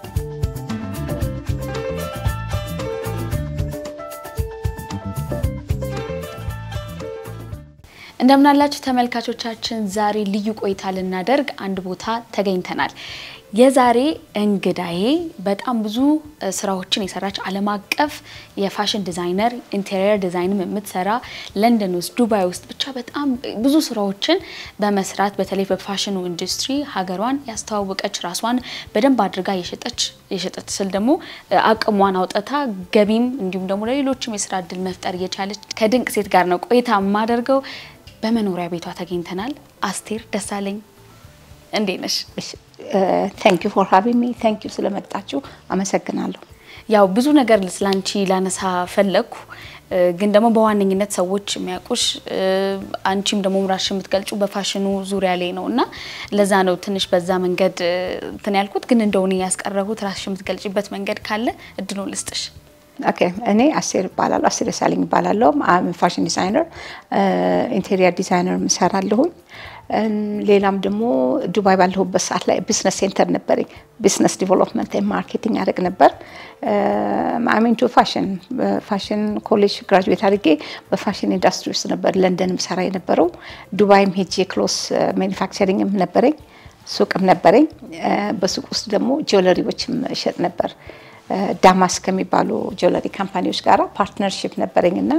እንደምናላችሁ ተመልካቾቻችን፣ ዛሬ ልዩ ቆይታ ልናደርግ አንድ ቦታ ተገኝተናል። የዛሬ እንግዳዬ በጣም ብዙ ስራዎችን የሰራች ዓለም አቀፍ የፋሽን ዲዛይነር፣ ኢንቴሪየር ዲዛይንም የምትሰራ ለንደን ውስጥ፣ ዱባይ ውስጥ ብቻ በጣም ብዙ ስራዎችን በመስራት በተለይ በፋሽኑ ኢንዱስትሪ ሀገሯን ያስተዋወቀች ራሷን በደንብ አድርጋ የሸጠች የሸጠች ስል ደግሞ አቅሟን አውጥታ ገቢም እንዲሁም ደግሞ ለሌሎችም የስራ እድል መፍጠር እየቻለች ከድንቅ ሴት ጋር ነው ቆይታ የማደርገው። በመኖሪያ ቤቷ ተገኝተናል። አስቴር ደሳለኝ እንዴት ነሽ? ታንክ ዩ ፎር ሃቪንግ ሚ ታንክ ዩ ስለመጣችሁ አመሰግናለሁ። ያው ብዙ ነገር ስላንቺ ላነሳ ፈለግኩ፣ ግን ደግሞ በዋነኝነት ሰዎች የሚያውቁሽ አንቺም ደግሞ ራስሽ የምትገልጩ በፋሽኑ ዙሪያ ላይ ነው እና ለዛ ነው ትንሽ በዛ መንገድ እንትን ያልኩት። ግን እንደሆነ ያስቀረቡት ራስሽ የምትገልጭበት መንገድ ካለ እድሉን ልስጥሽ። ኦኬ እኔ አስቴር እባላለሁ። አስቴር ደሳለኝ እባላለሁ። ፋሽን ዲዛይነር፣ ኢንቴሪየር ዲዛይነር እሰራለሁኝ። ሌላም ደግሞ ዱባይ ባለሁበት ሰዓት ላይ ቢዝነስ ሴንተር ነበረኝ። ቢዝነስ ዲቨሎፕመንት ማርኬቲንግ ያደርግ ነበር። አሚንቱ ፋሽን ፋሽን ኮሌጅ ግራጁዌት አድርጌ በፋሽን ኢንዱስትሪ ውስጥ ነበር ለንደንም ሰራ የነበረው። ዱባይም ሄጄ ክሎስ ማኒፋክቸሪንግም ነበረኝ፣ ሱቅም ነበረኝ። በሱቅ ውስጥ ደግሞ ጆለሪዎችም እሸጥ ነበር። ዳማስ ከሚባሉ ጆለሪ ካምፓኒዎች ጋር ፓርትነርሽፕ ነበረኝ እና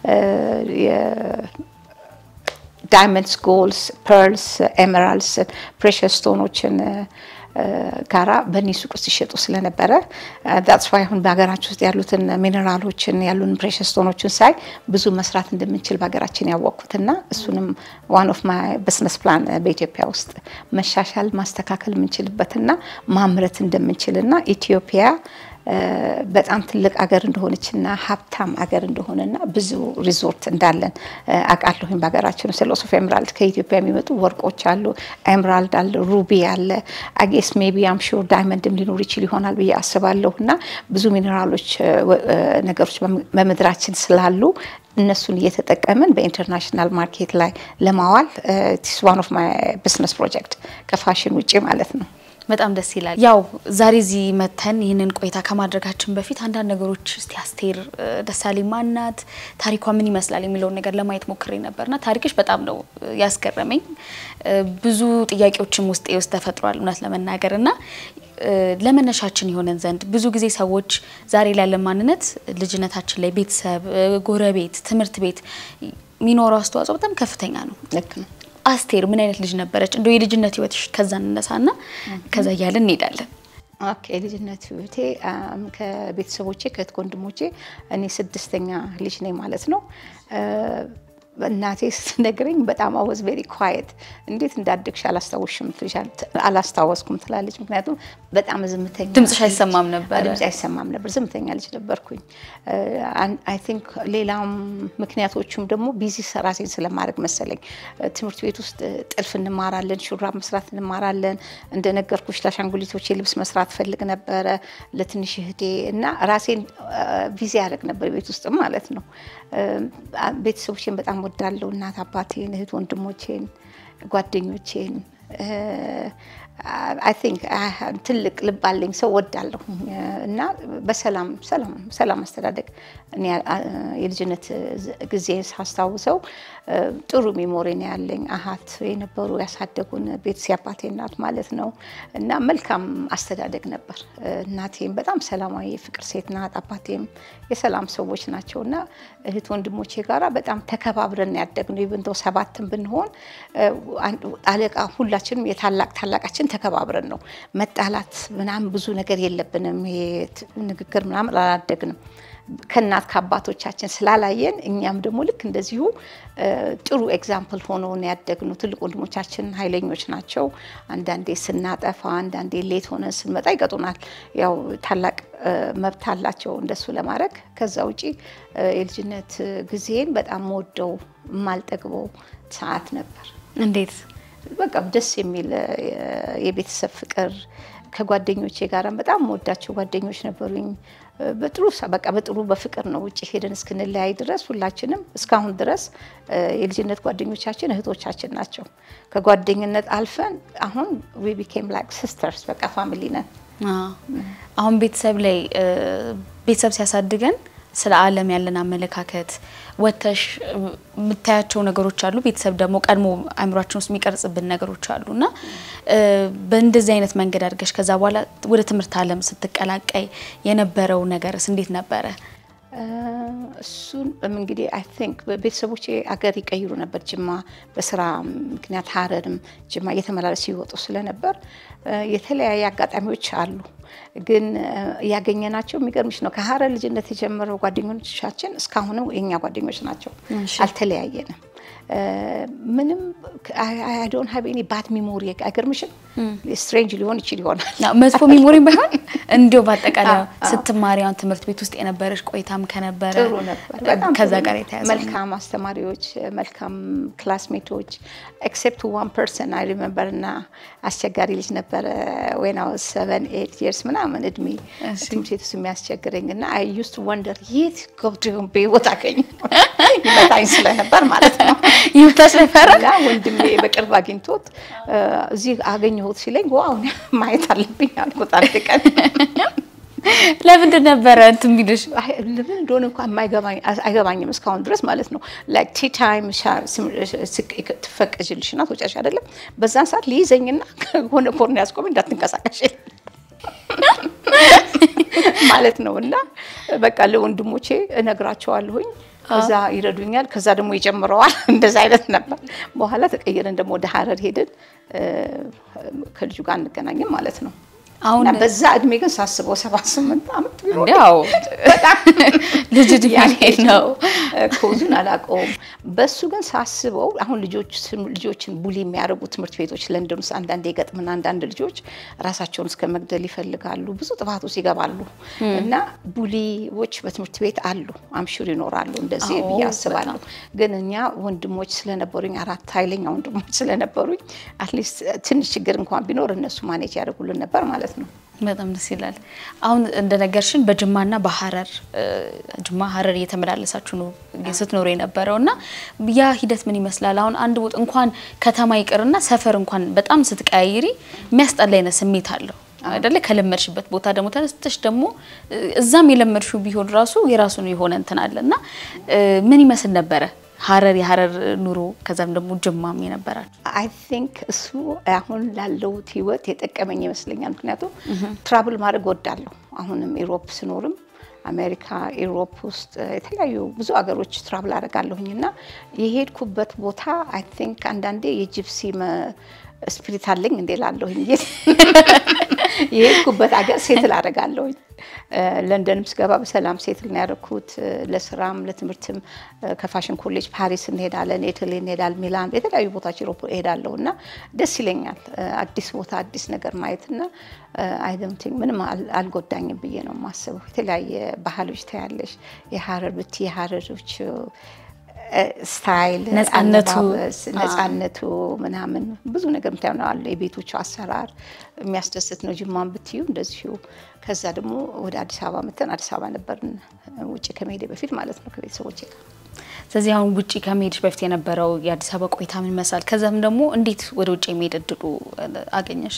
ዳይመንድስ፣ ጎልስ፣ ፐርልስ፣ ኤሜራልድስ፣ ፕሬሽስ ስቶኖችን ጋራ በእኔ ሱቅ ውስጥ ይሸጡ ስለነበረ ዳትስ ዋይ አሁን በሀገራችን ውስጥ ያሉትን ሚኔራሎችን ያሉን ፕሬሽስ ስቶኖችን ሳይ ብዙ መስራት እንደምንችል በሀገራችን ያወቅኩትና እሱንም ዋን ኦፍ ማይ ቢዝነስ ፕላን በኢትዮጵያ ውስጥ መሻሻል ማስተካከል የምንችልበትና ማምረት እንደምንችልና ኢትዮጵያ በጣም ትልቅ አገር እንደሆነችና ሀብታም አገር እንደሆነና ብዙ ሪዞርት እንዳለን አውቃለሁኝ። በሀገራችን ውስጥ ሎስ ኦፍ ኤምራልድ ከኢትዮጵያ የሚመጡ ወርቆች አሉ። ኤምራልድ አለ፣ ሩቢ አለ። አጌስ ሜቢ አም ሹር ዳይመንድም ሊኖር ይችል ይሆናል ብዬ አስባለሁ። እና ብዙ ሚኔራሎች ነገሮች በምድራችን ስላሉ እነሱን እየተጠቀምን በኢንተርናሽናል ማርኬት ላይ ለማዋል ቲስ ዋን ኦፍ ማይ ቢዝነስ ፕሮጀክት ከፋሽን ውጭ ማለት ነው። በጣም ደስ ይላል። ያው ዛሬ እዚህ መተን ይህንን ቆይታ ከማድረጋችን በፊት አንዳንድ ነገሮች እስቲ አስቴር ደሳለኝ ማናት፣ ታሪኳ ምን ይመስላል የሚለውን ነገር ለማየት ሞክሬ ነበርና ታሪክሽ በጣም ነው ያስገረመኝ። ብዙ ጥያቄዎችም ውስጤ ውስጥ ተፈጥሯል እውነት ለመናገር እና ለመነሻችን የሆነን ዘንድ ብዙ ጊዜ ሰዎች ዛሬ ላይ ያለን ማንነት ልጅነታችን ላይ ቤተሰብ፣ ጎረቤት፣ ትምህርት ቤት የሚኖረው አስተዋጽኦ በጣም ከፍተኛ ነው። ልክ ነው። አስቴር ምን አይነት ልጅ ነበረች? እንደው የልጅነት ህይወትሽ ከዛ እንነሳና ከዛ እያለን እንሄዳለን። ኦኬ ልጅነት ህይወቴ ከቤተሰቦቼ ከእህት ወንድሞቼ እኔ ስድስተኛ ልጅ ነኝ ማለት ነው። እናቴ ስትነግረኝ በጣም አወዝ ቬሪ ኳየት እንዴት እንዳደግሽ አላስታወስሽም አላስታወስኩም ትላለች። ምክንያቱም በጣም ዝምተኛ ድምፅሽ አይሰማም ነበር? ድምፅ አይሰማም ነበር። ዝምተኛ ልጅ ነበርኩኝ። አይ ቲንክ ሌላም ምክንያቶቹም ደግሞ ቢዚ ራሴን ስለማድረግ መሰለኝ። ትምህርት ቤት ውስጥ ጥልፍ እንማራለን፣ ሹራብ መስራት እንማራለን። እንደነገርኩሽ ለአሻንጉሊቶቼ ልብስ መስራት ፈልግ ነበረ ለትንሽ እህቴ እና ራሴን ቢዚ ያደርግ ነበር ቤት ውስጥም ማለት ነው። ቤተሰቦቼን በጣም ወዳለሁ። እናት አባቴን፣ እህት ወንድሞቼን፣ ጓደኞቼን አይ ቲንክ ትልቅ ልብ አለኝ ሰው ወዳለሁ እና በሰላም ሰላም ሰላም አስተዳደግ እኔ የልጅነት ጊዜ ሳስታውሰው ጥሩ ሚሞሪ ነው ያለኝ። አሀት የነበሩ ያሳደጉን ቤተሰብ አባቴ እናት ማለት ነው እና መልካም አስተዳደግ ነበር። እናቴም በጣም ሰላማዊ የፍቅር ሴት ናት። አባቴም የሰላም ሰዎች ናቸው እና እህት ወንድሞቼ ጋራ በጣም ተከባብረን ያደግነው ኢቭን ዶ ሰባትን ብንሆን አለቃ ሁላችንም የታላቅ ታላቃችን ተከባብረን ነው። መጣላት ምናምን ብዙ ነገር የለብንም። ይሄ ንግግር ምናምን አላደግንም። ከእናት ከአባቶቻችን ስላላየን እኛም ደግሞ ልክ እንደዚሁ ጥሩ ኤግዛምፕል ሆኖ ነው ያደግነው። ትልቅ ወንድሞቻችን ኃይለኞች ናቸው። አንዳንዴ ስናጠፋ፣ አንዳንዴ ሌት ሆነን ስንመጣ ይቀጡናል። ያው ታላቅ መብት አላቸው እንደሱ ለማድረግ። ከዛ ውጪ የልጅነት ጊዜን በጣም ወደው የማልጠግበው ሰዓት ነበር። እንዴት በቃ ደስ የሚል የቤተሰብ ፍቅር ከጓደኞቼ ጋር በጣም ወዳቸው ጓደኞች ነበሩኝ። በጥሩ በቃ በጥሩ በፍቅር ነው ውጭ ሄደን እስክንለያይ ድረስ ሁላችንም እስካሁን ድረስ የልጅነት ጓደኞቻችን እህቶቻችን ናቸው። ከጓደኝነት አልፈን አሁን ዊ ቢኬም ላይክ ሲስተርስ በቃ ፋሚሊ ነን። አሁን ቤተሰብ ላይ ቤተሰብ ሲያሳድገን ስለ ዓለም ያለን አመለካከት ወተሽ የምታያቸው ነገሮች አሉ። ቤተሰብ ደግሞ ቀድሞ አእምሯችን ውስጥ የሚቀርጽብን ነገሮች አሉ እና በእንደዚህ አይነት መንገድ አድርገሽ ከዛ በኋላ ወደ ትምህርት ዓለም ስትቀላቀይ የነበረው ነገርስ እንዴት ነበረ? እሱን እንግዲህ አይ ቲንክ ቤተሰቦቼ አገር ይቀይሩ ነበር። ጅማ በስራ ምክንያት ሀረርም ጅማ እየተመላለሱ ይወጡ ስለነበር የተለያየ አጋጣሚዎች አሉ። ግን ያገኘናቸው የሚገርምሽ ነው ከሀረር ልጅነት የጀመረው ጓደኞቻችን እስካሁንም የኛ ጓደኞች ናቸው። አልተለያየንም። ምንም አይ ዶንት ሃቭ ኤኒ ባድ ሚሞሪ አይገርምሽም? ስትሬንጅ ሊሆን ይችል ይሆናል መጥፎ ሚሞሪ ባይሆን እንዲሁ በአጠቃላይ ስትማሪ አሁን ትምህርት ቤት ውስጥ የነበረሽ ቆይታም ከነበረ ጥሩ ነበር። ከዛ ጋር የተያዘ መልካም አስተማሪዎች፣ መልካም ክላስሜቶች ኤክሴፕት ዋን ፐርሰን አይ ሪመምበር እና አስቸጋሪ ልጅ ነበረ ዌን አይ ዋዝ ሰቨን ኤይት ይርስ ምናምን እድሜ ትምህርት ቤት ውስጥ የሚያስቸግረኝ እና አይ ዩስድ ወንደር የት ገብቶ በህይወት አገኘ ይመታኝ ስለነበር ማለት ነው ይመታሽ ነበረ እና ወንድሜ በቅርብ አግኝቶት እዚህ አገኘሁት ሲለኝ ዋው ማየት አለብኝ አልኩት አንድ ቀን ለምንድን ነበረ እንትን የሚልሽ? ለምን እንደሆነ እንኳን አይገባኝም እስካሁን ድረስ ማለት ነው። ላይክ ቲ ታይም ትፈቀጅልሽና ትወጫሽ አይደለም። በዛን ሰዓት ሊይዘኝና ሆነ ኮርን ያስቆም እንዳትንቀሳቀሽ ማለት ነው። እና በቃ ለወንድሞቼ እነግራቸዋለሁኝ ከዛ ይረዱኛል። ከዛ ደግሞ ይጨምረዋል። እንደዛ አይነት ነበር። በኋላ ተቀየረን ደግሞ ወደ ሀረር ሄድን። ከልጁ ጋር አንገናኝም ማለት ነው። አሁን በዛ እድሜ ግን ሳስበው ሰባት ስምንት ዓመት ቢሆን እንዲያው ልጅ እድሜ ነው። ኮዙን አላውቀውም። በሱ ግን ሳስበው አሁን ልጆችን ቡሊ የሚያደርጉ ትምህርት ቤቶች ለንደን ውስጥ አንዳንድ የገጥምና አንዳንድ ልጆች ራሳቸውን እስከ መግደል ይፈልጋሉ፣ ብዙ ጥፋት ውስጥ ይገባሉ። እና ቡሊዎች በትምህርት ቤት አሉ፣ አምሹር ይኖራሉ። እንደዚህ ብዬ አስባለሁ። ግን እኛ ወንድሞች ስለነበሩኝ አራት ኃይለኛ ወንድሞች ስለነበሩኝ አትሊስት ትንሽ ችግር እንኳን ቢኖር እነሱ ማኔጅ ያደርጉልን ነበር ማለት ነው። በጣም ደስ ይላል። አሁን እንደነገርሽን በጅማና በሀረር ጅማ ሀረር እየተመላለሳችሁ ነው ስትኖሩ የነበረው እና ያ ሂደት ምን ይመስላል? አሁን አንድ ቦታ እንኳን ከተማ ይቅርና ሰፈር እንኳን በጣም ስትቀያይሪ የሚያስጠላ አይነት ስሜት አለው አይደለ? ከለመድሽበት ቦታ ደግሞ ተነስተሽ ደግሞ እዛም የለመድሽው ቢሆን ራሱ የራሱን የሆነ እንትን አለ እና ምን ይመስል ነበረ ሀረር የሀረር ኑሮ ከዛም ደግሞ ጅማም የነበራችሁ? አይ ቲንክ እሱ አሁን ላለሁት ህይወት የጠቀመኝ ይመስለኛል። ምክንያቱም ትራቭል ማድረግ ወዳለሁ። አሁንም ኢሮፕ ስኖርም አሜሪካ፣ ኢሮፕ ውስጥ የተለያዩ ብዙ ሀገሮች ትራቭል አደርጋለሁኝ እና የሄድኩበት ቦታ አይ ቲንክ አንዳንዴ የጂፕሲ ስፒሪት አለኝ እንዴ ላለሁኝ የሄድኩበት ሀገር ሴትል አደርጋለሁኝ። ለንደንም ስገባ በሰላም ሴትል ነው ያደረኩት። ለስራም ለትምህርትም ከፋሽን ኮሌጅ ፓሪስ እንሄዳለን፣ ኢታሊ እንሄዳለን፣ ሚላን፣ የተለያዩ ቦታዎች ዩሮፕ እሄዳለሁ እና ደስ ይለኛል አዲስ ቦታ አዲስ ነገር ማየትና አይ ዶንት ቲንክ ምንም አልጎዳኝም ብዬ ነው የማስበው። የተለያየ ባህሎች ታያለሽ። የሀረር ብቲ የሀረሮች ስታይል ነፃነቱ ነፃነቱ ምናምን ብዙ ነገር ምታዩ ነው አለ። የቤቶቹ አሰራር የሚያስደስት ነው። ጅማን ብትዩ እንደዚሁ። ከዛ ደግሞ ወደ አዲስ አበባ መተን አዲስ አበባ ነበርን ውጭ ከመሄዴ በፊት ማለት ነው ከቤተሰቦቼ ጋር። ስለዚህ አሁን ውጭ ከመሄድሽ በፊት የነበረው የአዲስ አበባ ቆይታ ምን ይመስላል? ከዛም ደግሞ እንዴት ወደ ውጭ የመሄድ እድሉ አገኘሽ?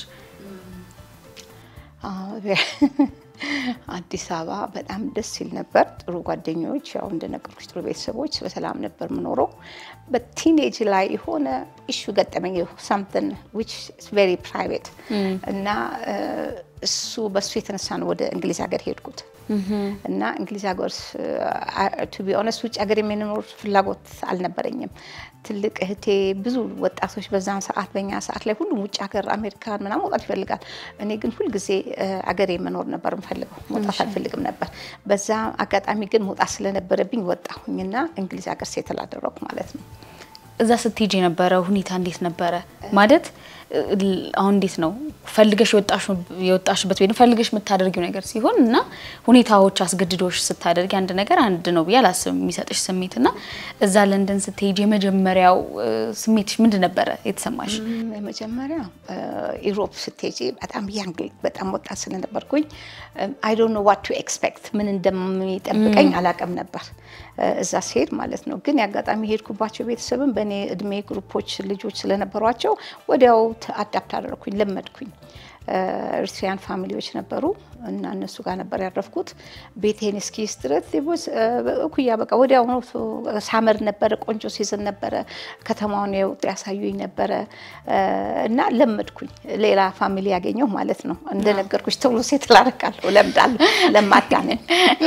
አዲስ አበባ በጣም ደስ ሲል ነበር። ጥሩ ጓደኞች፣ ያው እንደነገርኩሽ ጥሩ ቤተሰቦች፣ በሰላም ነበር የምኖረው። በቲኔጅ ላይ የሆነ ኢሹ ገጠመኝ ሳምትን ዊች ቬሪ ፕራይቬት እና እሱ በእሱ የተነሳ ነው ወደ እንግሊዝ ሀገር ሄድኩት እና እንግሊዝ ሀገር ቱ ቢ ኦነስት ውጭ ሀገር የምንኖር ፍላጎት አልነበረኝም። ትልቅ እህቴ ብዙ ወጣቶች በዛን ሰዓት በኛ ሰዓት ላይ ሁሉም ውጭ ሀገር አሜሪካን ምናምን መውጣት ይፈልጋል። እኔ ግን ሁልጊዜ አገሬ መኖር ነበር የምፈልገው፣ መውጣት አልፈልግም ነበር። በዛ አጋጣሚ ግን መውጣት ስለነበረብኝ ወጣሁኝና እንግሊዝ ሀገር ሴትል አደረኩ ማለት ነው። እዛ ስትሄጂ የነበረ ሁኔታ እንዴት ነበረ? ማለት አሁን እንዴት ነው ፈልገሽ የወጣሽበት ወይም ፈልገሽ የምታደርጊው ነገር ሲሆን እና ሁኔታዎች አስገድዶሽ ስታደርጊ አንድ ነገር አንድ ነው ብዬ አላስብም የሚሰጥሽ ስሜት እና እዛ ለንደን ስትሄጂ የመጀመሪያው ስሜትሽ ምንድን ነበረ የተሰማሽ? የመጀመሪያ ኢሮፕ ስትሄጂ በጣም ያንግ በጣም ወጣት ስለነበርኩኝ አይ ዶንት ኖ ዋት ቱ ኤክስፔክት ምን እንደሚጠብቀኝ አላውቅም ነበር እዛ ሲሄድ ማለት ነው። ግን የአጋጣሚ ሄድኩባቸው ቤተሰብም በእኔ እድሜ ግሩፖች ልጆች ስለነበሯቸው ወዲያው አዳፕት አደረኩኝ፣ ለመድኩኝ። ኤርትሪያን ፋሚሊዎች ነበሩ እና እነሱ ጋር ነበር ያረፍኩት። ቤቴን እስኪይዝ ድረስ እኩያ በቃ ወዲያውኑ ሳመር ነበረ፣ ቆንጆ ሲዝን ነበረ። ከተማውን የውጥ ያሳዩኝ ነበረ እና ለመድኩኝ። ሌላ ፋሚሊ ያገኘው ማለት ነው። እንደነገርኩሽ ቶሎ ሴት ላረቃለሁ፣ ለምዳለሁ፣ ለማዳነን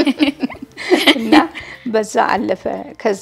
እና በዛ አለፈ። ከዛ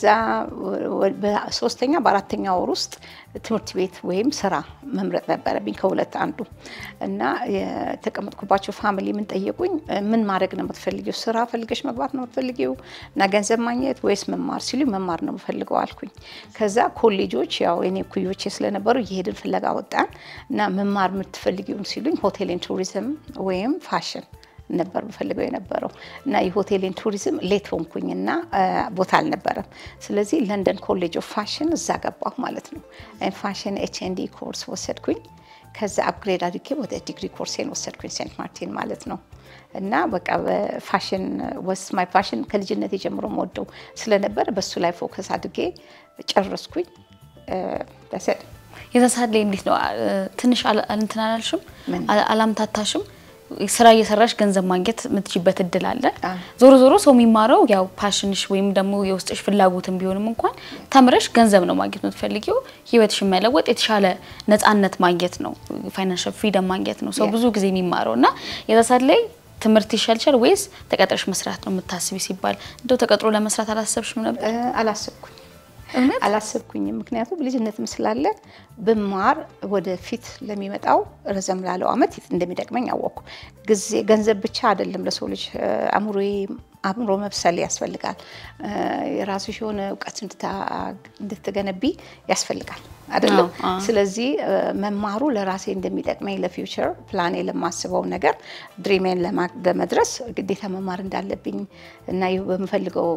በሶስተኛ በአራተኛ ወር ውስጥ ትምህርት ቤት ወይም ስራ መምረጥ ነበረብኝ ከሁለት አንዱ እና የተቀመጥኩባቸው ፋሚሊ ምን ጠየቁኝ፣ ምን ማድረግ ነው የምትፈልጊው? ስራ ፈልገሽ መግባት ነው የምትፈልጊው እና ገንዘብ ማግኘት ወይስ መማር ሲሉ መማር ነው የምፈልገው አልኩኝ። ከዛ ኮሌጆች ያው እኔ ኩዮቼ ስለነበሩ እየሄድን ፍለጋ ወጣን እና መማር የምትፈልጊውን ሲሉኝ ሆቴልን ቱሪዝም ወይም ፋሽን ነበር የምፈልገው የነበረው እና የሆቴልን ቱሪዝም ሌት ሆንኩኝ እና ቦታ አልነበረም። ስለዚህ ለንደን ኮሌጅ ኦፍ ፋሽን እዛ ገባሁ ማለት ነው። ፋሽን ኤች ኤን ዲ ኮርስ ወሰድኩኝ። ከዛ አፕግሬድ አድርጌ ወደ ዲግሪ ኮርሴን ወሰድኩኝ ሴንት ማርቲን ማለት ነው። እና በቃ ፋሽን ወስ ማይ ፋሽን ከልጅነት የጀምሮ መወደው ስለነበረ በሱ ላይ ፎከስ አድርጌ ጨረስኩኝ። በሰድ የተሳለ እንዴት ነው? ትንሽ እንትን አላልሽም? አላምታታሽም? ስራ እየሰራሽ ገንዘብ ማግኘት የምትችበት እድል አለ። ዞሮ ዞሮ ሰው የሚማረው ያው ፓሽንሽ ወይም ደግሞ የውስጥሽ ፍላጎትን ቢሆንም እንኳን ተምረሽ ገንዘብ ነው ማግኘት የምትፈልጊው። ህይወትሽን መለወጥ፣ የተሻለ ነፃነት ማግኘት ነው፣ ፋይናንሻል ፍሪደም ማግኘት ነው ሰው ብዙ ጊዜ የሚማረው እና የዛሳት ላይ ትምህርት ይሻልሻል ወይስ ተቀጥረሽ መስራት ነው የምታስቢ ሲባል እንደው ተቀጥሮ ለመስራት አላሰብሽም ነበር? አላሰብኩኝ አላሰብኩኝም። ምክንያቱም ልጅነትም ስላለ ብማር ወደፊት ለሚመጣው ረዘም ላለው አመት እንደሚጠቅመኝ አወቅኩ። ጊዜ ገንዘብ ብቻ አይደለም ለሰው ልጅ አእምሮዬ አእምሮ መብሰል ያስፈልጋል። የራስሽ የሆነ እውቀት እንድትገነቢ ያስፈልጋል አይደለም። ስለዚህ መማሩ ለራሴ እንደሚጠቅመኝ ለፊውቸር ፕላኔ ለማስበው ነገር ድሪሜን ለመድረስ ግዴታ መማር እንዳለብኝ እና በምፈልገው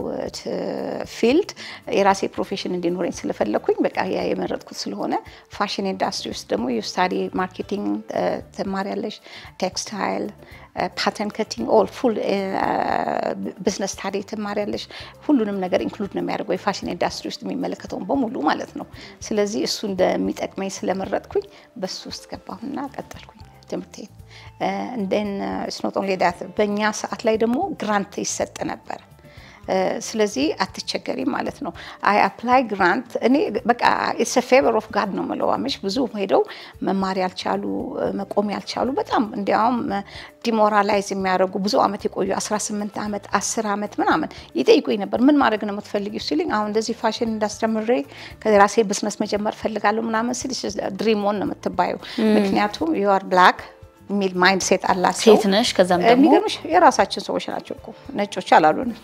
ፊልድ የራሴ ፕሮፌሽን እንዲኖረኝ ስለፈለግኩኝ በቃ ያ የመረጥኩት ስለሆነ ፋሽን ኢንዱስትሪ ውስጥ ደግሞ የስታዲ ማርኬቲንግ ትማሪያለሽ፣ ቴክስታይል ፓተርን ከቲንግ ኦል ፉል ቢዝነስ ስታዲ ትማሪያለሽ። ሁሉንም ነገር ኢንክሉድ ነው የሚያደርገው የፋሽን ኢንዱስትሪ ውስጥ የሚመለከተውን በሙሉ ማለት ነው። ስለዚህ እሱ እንደሚጠቅመኝ ስለመረጥኩኝ በሱ ውስጥ ገባሁና ቀጠልኩኝ ትምህርቴን። እንደን ስኖት ኦንሊ ዳት በእኛ ሰዓት ላይ ደግሞ ግራንት ይሰጥ ነበር። ስለዚህ አትቸገሪም ማለት ነው። አይ አፕላይ ግራንት እኔ በቃ ኢትስ ፌቨር ኦፍ ጋድ ነው የምለው። አመሽ ብዙ ሄደው መማር ያልቻሉ መቆም ያልቻሉ በጣም እንዲያውም ዲሞራላይዝ የሚያደርጉ ብዙ አመት የቆዩ 18 ዓመት 10 ዓመት ምናምን ይጠይቁኝ ነበር። ምን ማድረግ ነው የምትፈልጊው ሲልኝ አሁን እንደዚህ ፋሽን እንዳስተምሬ ከራሴ ብዝነስ መጀመር ፈልጋለሁ ምናምን ሲል ድሪም ኦን ነው የምትባየው። ምክንያቱም ዩአር ብላክ የሚል ማይንድ ሴት አላቸው። ሴት ነሽ። ከዛም ደግሞ የሚገርምሽ የራሳችን ሰዎች ናቸው እኮ ነጮች አላሉንም።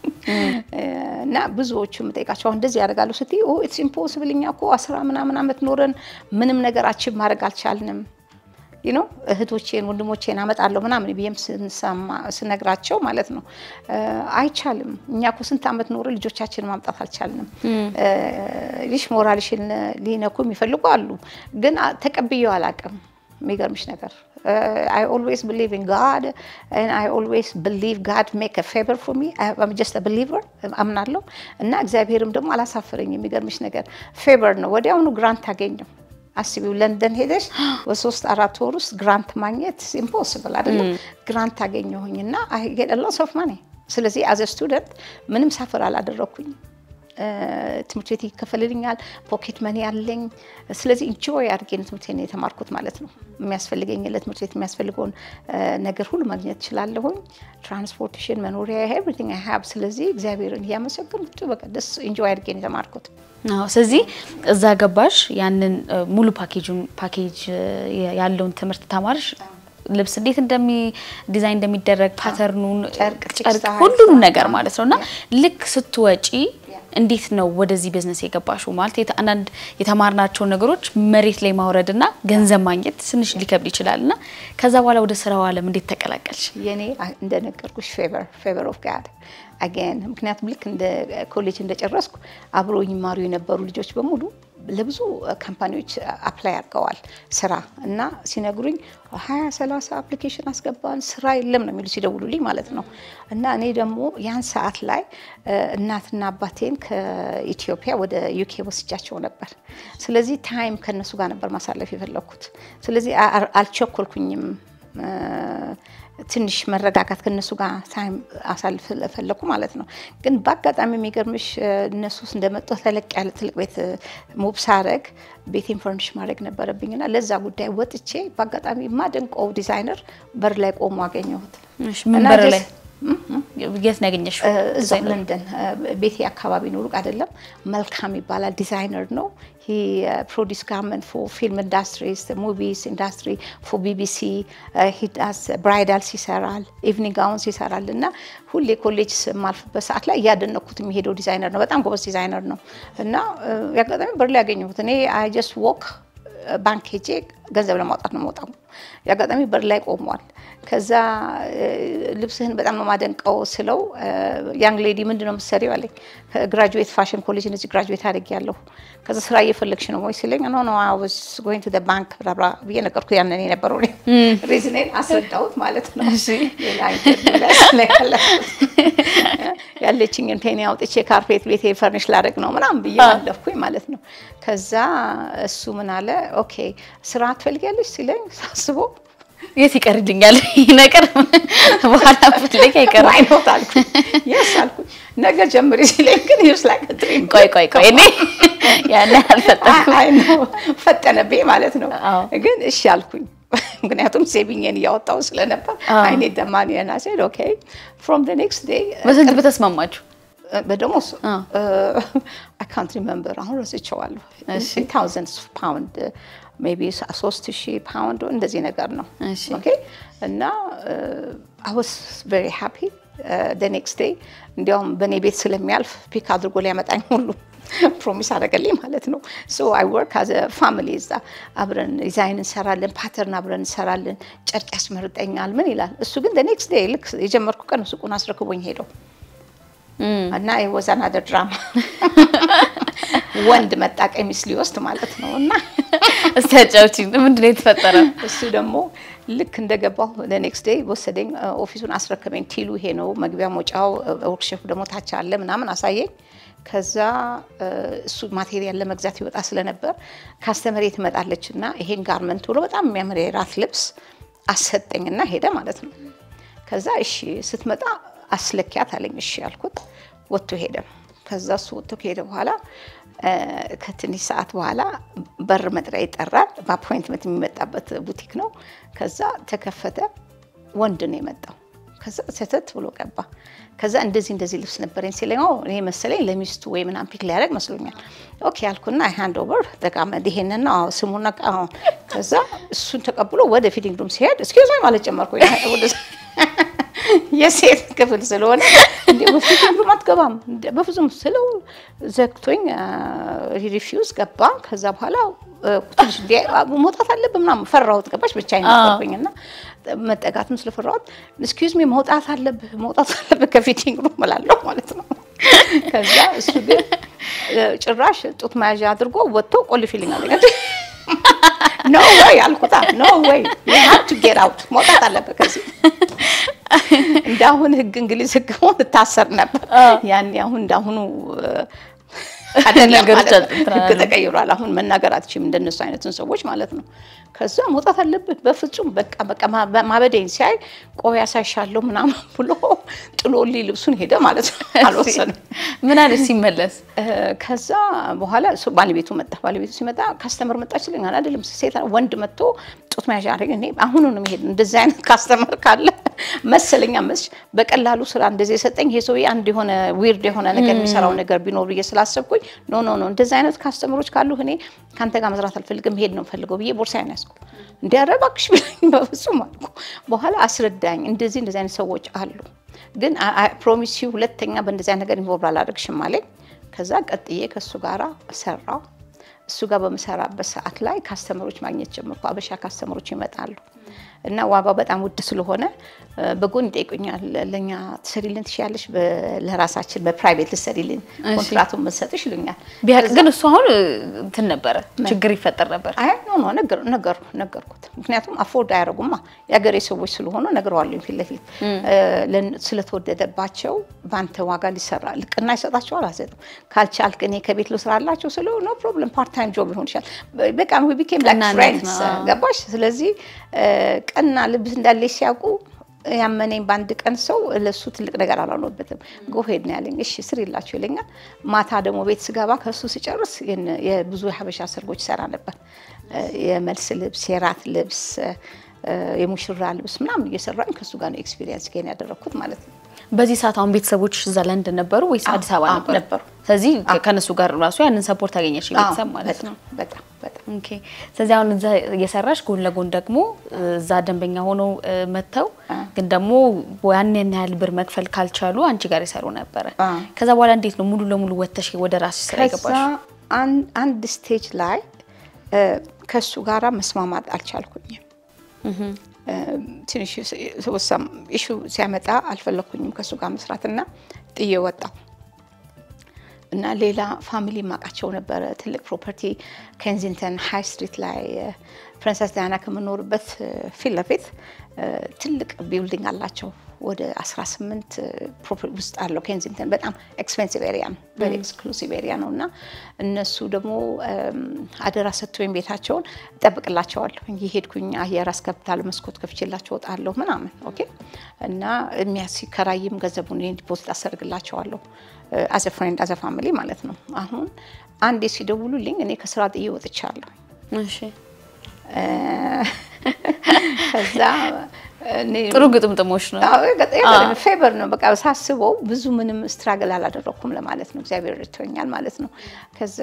እና ብዙዎቹ የምጠይቃቸው አሁን እንደዚህ ያደርጋሉ ስትይ ኦ ኢትስ ኢምፖሲብል እኛ እኮ አስራ ምናምን ዓመት ኖረን ምንም ነገር አቺቭ ማድረግ አልቻልንም ዩ ኖ እህቶቼን ወንድሞቼን አመጣለሁ ምናምን ብዬም ስነግራቸው ማለት ነው አይቻልም። እኛ እኮ ስንት ዓመት ኖረ ልጆቻችን ማምጣት አልቻልንም። ልሽ ሞራልሽን ሊነኩ የሚፈልጉ አሉ፣ ግን ተቀብዬው አላውቅም። የሚገርምሽ ነገር I always believe in God and I always believe God make a favor for me. I'm just a believer አምናለሁ እና እግዚአብሔርም ደግሞ አላሳፍረኝ። የሚገርምሽ ነገር ፌቨር ነው። ወዲያውኑ ግራንት አገኘው። አስቢው ለንደን ሄደሽ በሶስት አራት ወር ውስጥ ግራንት ማግኘት ኢምፖስብል አይደለም። ግራንት አገኘሁኝ እና አይ ጌት ሎስ ኦፍ ማኒ። ስለዚህ አዘ ስቱደንት ምንም ሳፍር አላደረኩኝም። ትምህርት ቤት ይከፈልልኛል፣ ፖኬት መኒ ያለኝ። ስለዚህ ኢንጆይ አድርጌ ትምህርት ቤት የተማርኩት ማለት ነው። የሚያስፈልገኝ ለትምህርት ቤት የሚያስፈልገውን ነገር ሁሉ ማግኘት እችላለሁኝ። ትራንስፖርቴሽን፣ መኖሪያ፣ ኤቭሪቲንግ አይ ሃብ። ስለዚህ እግዚአብሔርን እያመሰገንኩ በቃ ደስ ኢንጆይ አድርጌ የተማርኩት። አዎ ስለዚህ እዛ ገባሽ፣ ያንን ሙሉ ፓኬጁን ፓኬጅ ያለውን ትምህርት ተማርሽ። ልብስ እንዴት እንደሚ ዲዛይን እንደሚደረግ ፓተርኑን፣ ጨርቅ፣ ጨርቅ ሁሉንም ነገር ማለት ነው እና ልክ ስትወጪ እንዴት ነው ወደዚህ ቢዝነስ የገባሽው? ማለት አንዳንድ የተማርናቸውን ነገሮች መሬት ላይ ማውረድና ገንዘብ ማግኘት ትንሽ ሊከብድ ይችላል እና ከዛ በኋላ ወደ ስራው ዓለም እንዴት ተቀላቀልሽ? የኔ እንደነገርኩሽ ፌቨር ፌቨር ኦፍ ጋድ አገን ምክንያቱም ልክ እንደ ኮሌጅ እንደጨረስኩ አብሮ ይማሩ የነበሩ ልጆች በሙሉ ለብዙ ካምፓኒዎች አፕላይ አድርገዋል ስራ እና ሲነግሩኝ ሀያ ሰላሳ አፕሊኬሽን አስገባን ስራ የለም ነው የሚሉ ሲደውሉልኝ ማለት ነው። እና እኔ ደግሞ ያን ሰዓት ላይ እናትና አባቴን ከኢትዮጵያ ወደ ዩኬ ወስጃቸው ነበር። ስለዚህ ታይም ከነሱ ጋር ነበር ማሳለፍ የፈለኩት። ስለዚህ አልቸኮልኩኝም። ትንሽ መረጋጋት ከነሱ ጋር ታይም አሳልፍ ፈለኩ ማለት ነው። ግን በአጋጣሚ የሚገርምሽ እነሱ እንደመጡ ተለቅ ያለ ትልቅ ቤት ሙብ ሳረግ ቤቴን ፈርኒሽ ማድረግ ነበረብኝና ለዛ ጉዳይ ወጥቼ በአጋጣሚ የማደንቀው ዲዛይነር በር ላይ ቆሞ አገኘሁት። ምን በር ላይ የት ነው ያገኘሽው? እዛ ለንደን ቤቴ አካባቢ ነው፣ ሩቅ አይደለም። መልካም ይባላል። ዲዛይነር ነው። ሂ ፕሮዲስ ጋርመንት ፎር ፊልም ኢንዳስትሪስ ሙቪስ ኢንዳስትሪ ፎር ቢቢሲ ሂዳስ ብራይዳልስ ይሰራል፣ ኢቭኒንግ ጋውንስ ይሰራል። እና ሁሌ ኮሌጅ የማልፍበት ሰዓት ላይ እያደነኩት የሚሄደው ዲዛይነር ነው። በጣም ጎበዝ ዲዛይነር ነው። እና ያጋጣሚ በር ላይ ያገኘሁት እኔ አይ ጀስት ዎክ ባንክ ሄጄ ገንዘብ ለማውጣት ነው የምወጣው። የአጋጣሚ በር ላይ ቆሟል። ከዛ ልብስህን በጣም ነው ማደንቀው ስለው ያንግ ሌዲ ምንድን ነው የምትሰሪው አለኝ። ግራጁዌት ፋሽን ኮሌጅ እነዚህ ግራጁዌት አድርጌያለሁ። ከዛ ስራ እየፈለግሽ ነው ወይ ሲለኝ ኖ ኖ አይ ዋዝ ጎይንግ ቱ ዘ ባንክ ብላብላ ብዬ ነገርኩት። ያንን የነበረው ሪዝኔን አስረዳሁት ማለት ነው። ሌላ ያለችኝን ፔኒ አውጥቼ ካርፔት ቤቴ ፈርኒሽ ላደርግ ነው ምናምን ብዬ አለፍኩኝ ማለት ነው። ከዛ እሱ ምን አለ ኦኬ ስራ ትፈልጊያለሽ ሲለኝ ሳስበው የት ይቀርልኛል ይህ ነገር በኋላ ፍለግ አይቀርም። አይኖት አልኩኝ የስ አልኩኝ ነገ ጀምሪ ሲለኝ ግን ዩስ ላይ ከትሪም ቆይ ቆይ ቆይ እኔ ያን አልፈጠንኩም። አይ ነው ፈጠነብኝ ማለት ነው። ግን እሺ አልኩኝ። ምክንያቱም ሴቪንግን እያወጣው ስለነበር አይኔ ደማን የናሴድ ኦኬ ፍሮም ዘ ኔክስት ዴይ በስንት በተስማማችሁ? በደሞዝ አይ ካንት ሪመምበር አሁን ረስቼዋለሁ። ታውዘንድስ ፓውንድ ሜይ ቢ ሶስት ሺህ ፓውንድ እንደዚህ ነገር ነው። ኦኬ እና አይ ዋዝ ቬሪ ሃፒ ደ ኔክስት ዴይ እንዲያውም በእኔ ቤት ስለሚያልፍ ፒክ አድርጎ ሊያመጣኝ ሁሉ ፕሮሚስ አደረገልኝ ማለት ነው። ሶ አይ ወርክ አዘ ፋሚሊ እዛ አብረን ዲዛይን እንሰራለን፣ ፓተርን አብረን እንሰራለን፣ ጨርቅ ያስመርጠኛል ምን ይላል። እሱ ግን ኔክስት ዴይ ልክ የጀመርኩ ቀን ሱቁን አስረክቦኝ ሄደው እና የወዛና ድራማ ወንድ መጣ ቀሚስ ሊወስድ ማለት ነው። እና እስቲ አጫውቺኝ፣ ምንድን ነው የተፈጠረው? እሱ ደግሞ ልክ እንደገባሁ ኔክስት ዴይ ወሰደኝ፣ ኦፊሱን አስረከበኝ። ቲሉ ይሄ ነው መግቢያ መውጫው፣ ወርክሾፕ ደግሞ ታች አለ ምናምን አሳየኝ። ከዛ እሱ ማቴሪያል ለመግዛት ይወጣ ስለነበር ካስተመሬ ትመጣለች እና ይሄን ጋርመንት ብሎ በጣም የሚያምር የራት ልብስ አሰጠኝና ሄደ ማለት ነው። ከዛ እሺ ስትመጣ አስለኪያት አለኝ። እሺ ያልኩት ወጥቶ ሄደ። ከዛ እሱ ወጥቶ ከሄደ በኋላ ከትንሽ ሰዓት በኋላ በር መጥሪያ ይጠራል። በአፖይንትመንት የሚመጣበት ቡቲክ ነው። ከዛ ተከፈተ። ወንድ ነው የመጣው። ከዛ ሰተት ብሎ ገባ። ከዛ እንደዚህ እንደዚህ ልብስ ነበረኝ ሲለኝ እኔ መሰለኝ ለሚስቱ ወይ ምናምን ፒክ ሊያደርግ መስሎኛል። ኦኬ አልኩና አይ ሃንድ ኦቨር ተቃመድ ይሄንን ነው ስሙና ከዛ እሱን ተቀብሎ ወደ ፊቲንግ ሩም ሲሄድ እስኪዞ ማለት ጀመርኩ የሴት ክፍል ስለሆነ እንደ በፊቲንግ ሩም አትገባም በፍጹም ስለው ዘግቶኝ ሪፊውዝ ገባ። ከዛ በኋላ ትንሽ መውጣት አለብህ ምናምን ፈራሁት። ገባሽ ብቻዬን ነበርኩኝ እና መጠጋትም ስለፈራሁት እስኪዩዝ ሚ መውጣት አለብህ መውጣት አለብህ ከፊቲንግ ሩም እላለሁ ማለት ነው። ከዛ እሱ ግን ጭራሽ ጡት መያዣ አድርጎ ወጥቶ ቆልፊልኝ አለኝ። ኖ ወይ አልኩታ። ኖ ወይ ዩ ሃቭ ቱ ጌት አውት መውጣት አለብህ ከዚህ እንዳሁን ህግ እንግሊዝ ህግ ሆን ትታሰር ነበር። ያኔ አሁን እንዳሁኑ ነገሮች ህግ ተቀይሯል። አሁን መናገር አትችይም እንደነሱ አይነትን ሰዎች ማለት ነው። ከዛ መውጣት አለብህ በፍጹም በቃ በቃ ማበደኝ ሲያይ ቆይ ያሳይሻለሁ ምናምን ብሎ ጥሎልኝ ልብሱን ሄደ ማለት ነው። አልወሰንም። ምን አለች ሲመለስ? ከዛ በኋላ ባለቤቱ መጣ። ባለቤቱ ሲመጣ ካስተመር መጣችልኝ አይደለም ሴት ወንድ መጥቶ ጡት መያዣ አደረገ። እኔ አሁኑ ነው የሚሄድ እንደዚህ አይነት ካስተመር ካለ መሰለኛ መስች በቀላሉ ስራ እንደዚህ የሰጠኝ ይሄ ሰውዬ አንድ የሆነ ዊርድ የሆነ ነገር የሚሰራው ነገር ቢኖር ብዬ ስላሰብኩኝ ኖ ኖ ኖ እንደዚህ አይነት ካስተመሮች ካሉ እኔ ከአንተ ጋር መስራት አልፈልግም መሄድ ነው ፈልገው ብዬ ቦርሳዬን ያዝኩ። እንዲያረ እባክሽ ብለኝ በፍጹም አልኩ። በኋላ አስረዳኝ። እንደዚህ እንደዚህ አይነት ሰዎች አሉ፣ ግን ፕሮሚስ ሁለተኛ በእንደዚህ አይነት ነገር ኢንቮልቭ አላደርግሽም አለኝ። ከዛ ቀጥዬ ከእሱ ጋራ ሰራው። እሱ ጋር በምሰራበት ሰዓት ላይ ካስተመሮች ማግኘት ጀመርኩ። አበሻ ካስተመሮች ይመጣሉ እና ዋጋው በጣም ውድ ስለሆነ በጎን ይጠይቁኛል። ለእኛ ትሰሪልን ትችያለሽ፣ ለራሳችን በፕራይቬት ልትሰሪልን ኮንትራቱን መሰጥሽ ይሉኛል። ቢያቅ ግን እሱ አሁን እንትን ነበረ ችግር ይፈጠር ነበር። አይ ኖ ኖ ነገር ነገር ነገርኩት። ምክንያቱም አፎርድ አያደርጉማ የሀገሬ ሰዎች ስለሆኑ ነግረዋለሁ ፊት ለፊት ስለተወደደባቸው በአንተ ዋጋ ሊሰራ ልቅና ይሰጣቸዋል። አልሰጥም ካልቻልክ እኔ ከቤት ልስራላቸው ስለ ኖ ፕሮብለም ፓርት ታይም ጆብ ሊሆን ይችላል። በቃ ዊ ቢኬም ላይክ ፍሬንድስ ገባሽ። ስለዚህ ቀና ልብስ እንዳለች ሲያውቁ ያመነኝ በአንድ ቀን ሰው ለሱ ትልቅ ነገር አላኖበትም። ጎሄድ ነው ያለኝ። እሺ ስር የላቸው ይለኛል። ማታ ደግሞ ቤት ስገባ ከሱ ስጨርስ የብዙ የሀበሻ ሰርጎች ሰራ ነበር። የመልስ ልብስ፣ የራት ልብስ፣ የሙሽራ ልብስ ምናምን እየሰራኝ ከሱ ጋር ነው ኤክስፒሪየንስ ጌን ያደረግኩት ማለት ነው። በዚህ ሰዓት አሁን ቤተሰቦች እዛ ለንደን ነበሩ ወይስ አዲስ አበባ ነበሩ? ነበሩ። ስለዚህ ከነሱ ጋር ራሱ ያንን ሰፖርት አገኘሽ ቤተሰብ ማለት ነው። በጣም በጣም ኦኬ። ስለዚህ አሁን እዛ እየሰራሽ ጎን ለጎን ደግሞ እዛ ደንበኛ ሆነው መጥተው ግን ደግሞ ያን ያን ያህል ብር መክፈል ካልቻሉ አንቺ ጋር ይሰሩ ነበረ። ከዛ በኋላ እንዴት ነው ሙሉ ለሙሉ ወጥተሽ ወደ ራስሽ ስራ ከዛ የገባሽ? አንድ ስቴጅ ላይ ከሱ ጋራ መስማማት አልቻልኩኝም። ትንሽ ወሳም ኢሹ ሲያመጣ አልፈለኩኝም ከሱ ጋር መስራት እና ጥዬ ወጣሁ እና ሌላ ፋሚሊ ማቃቸው ነበረ። ትልቅ ፕሮፐርቲ ኬንዚንግተን ሃይ ስትሪት ላይ ፕሪንሰስ ዳያና ከምኖርበት ፊት ለፊት ትልቅ ቢልዲንግ አላቸው። ወደ 18 ፕሮፐርቲ ውስጥ አለው ኬንዚንግተን። በጣም ኤክስፔንሲቭ ኤሪያ ነው፣ ቬሪ ኤክስክሉሲቭ ኤሪያ ነው እና እነሱ ደግሞ አደራ ሰጥቶኝ ቤታቸውን እጠብቅላቸዋለሁ። እየሄድኩኝ አየር አስገብታለሁ፣ መስኮት ከፍቼላቸው እወጣለሁ ምናምን ኦኬ። እና የሚያሲከራይም ገንዘቡን ዲፖዚት አሰርግላቸዋለሁ አዘ ፍሬንድ አዘ ፋሚሊ ማለት ነው። አሁን አንዴ ሲደውሉልኝ እኔ ከስራ ጥዬ ወጥቻለሁ። እሺ ከዛ ጥሩ ግጥምጥሞች ነው። ፌቨር ነው በቃ ሳስበው ብዙ ምንም ስትራግል አላደረኩም ለማለት ነው። እግዚአብሔር ረድቶኛል ማለት ነው። ከዛ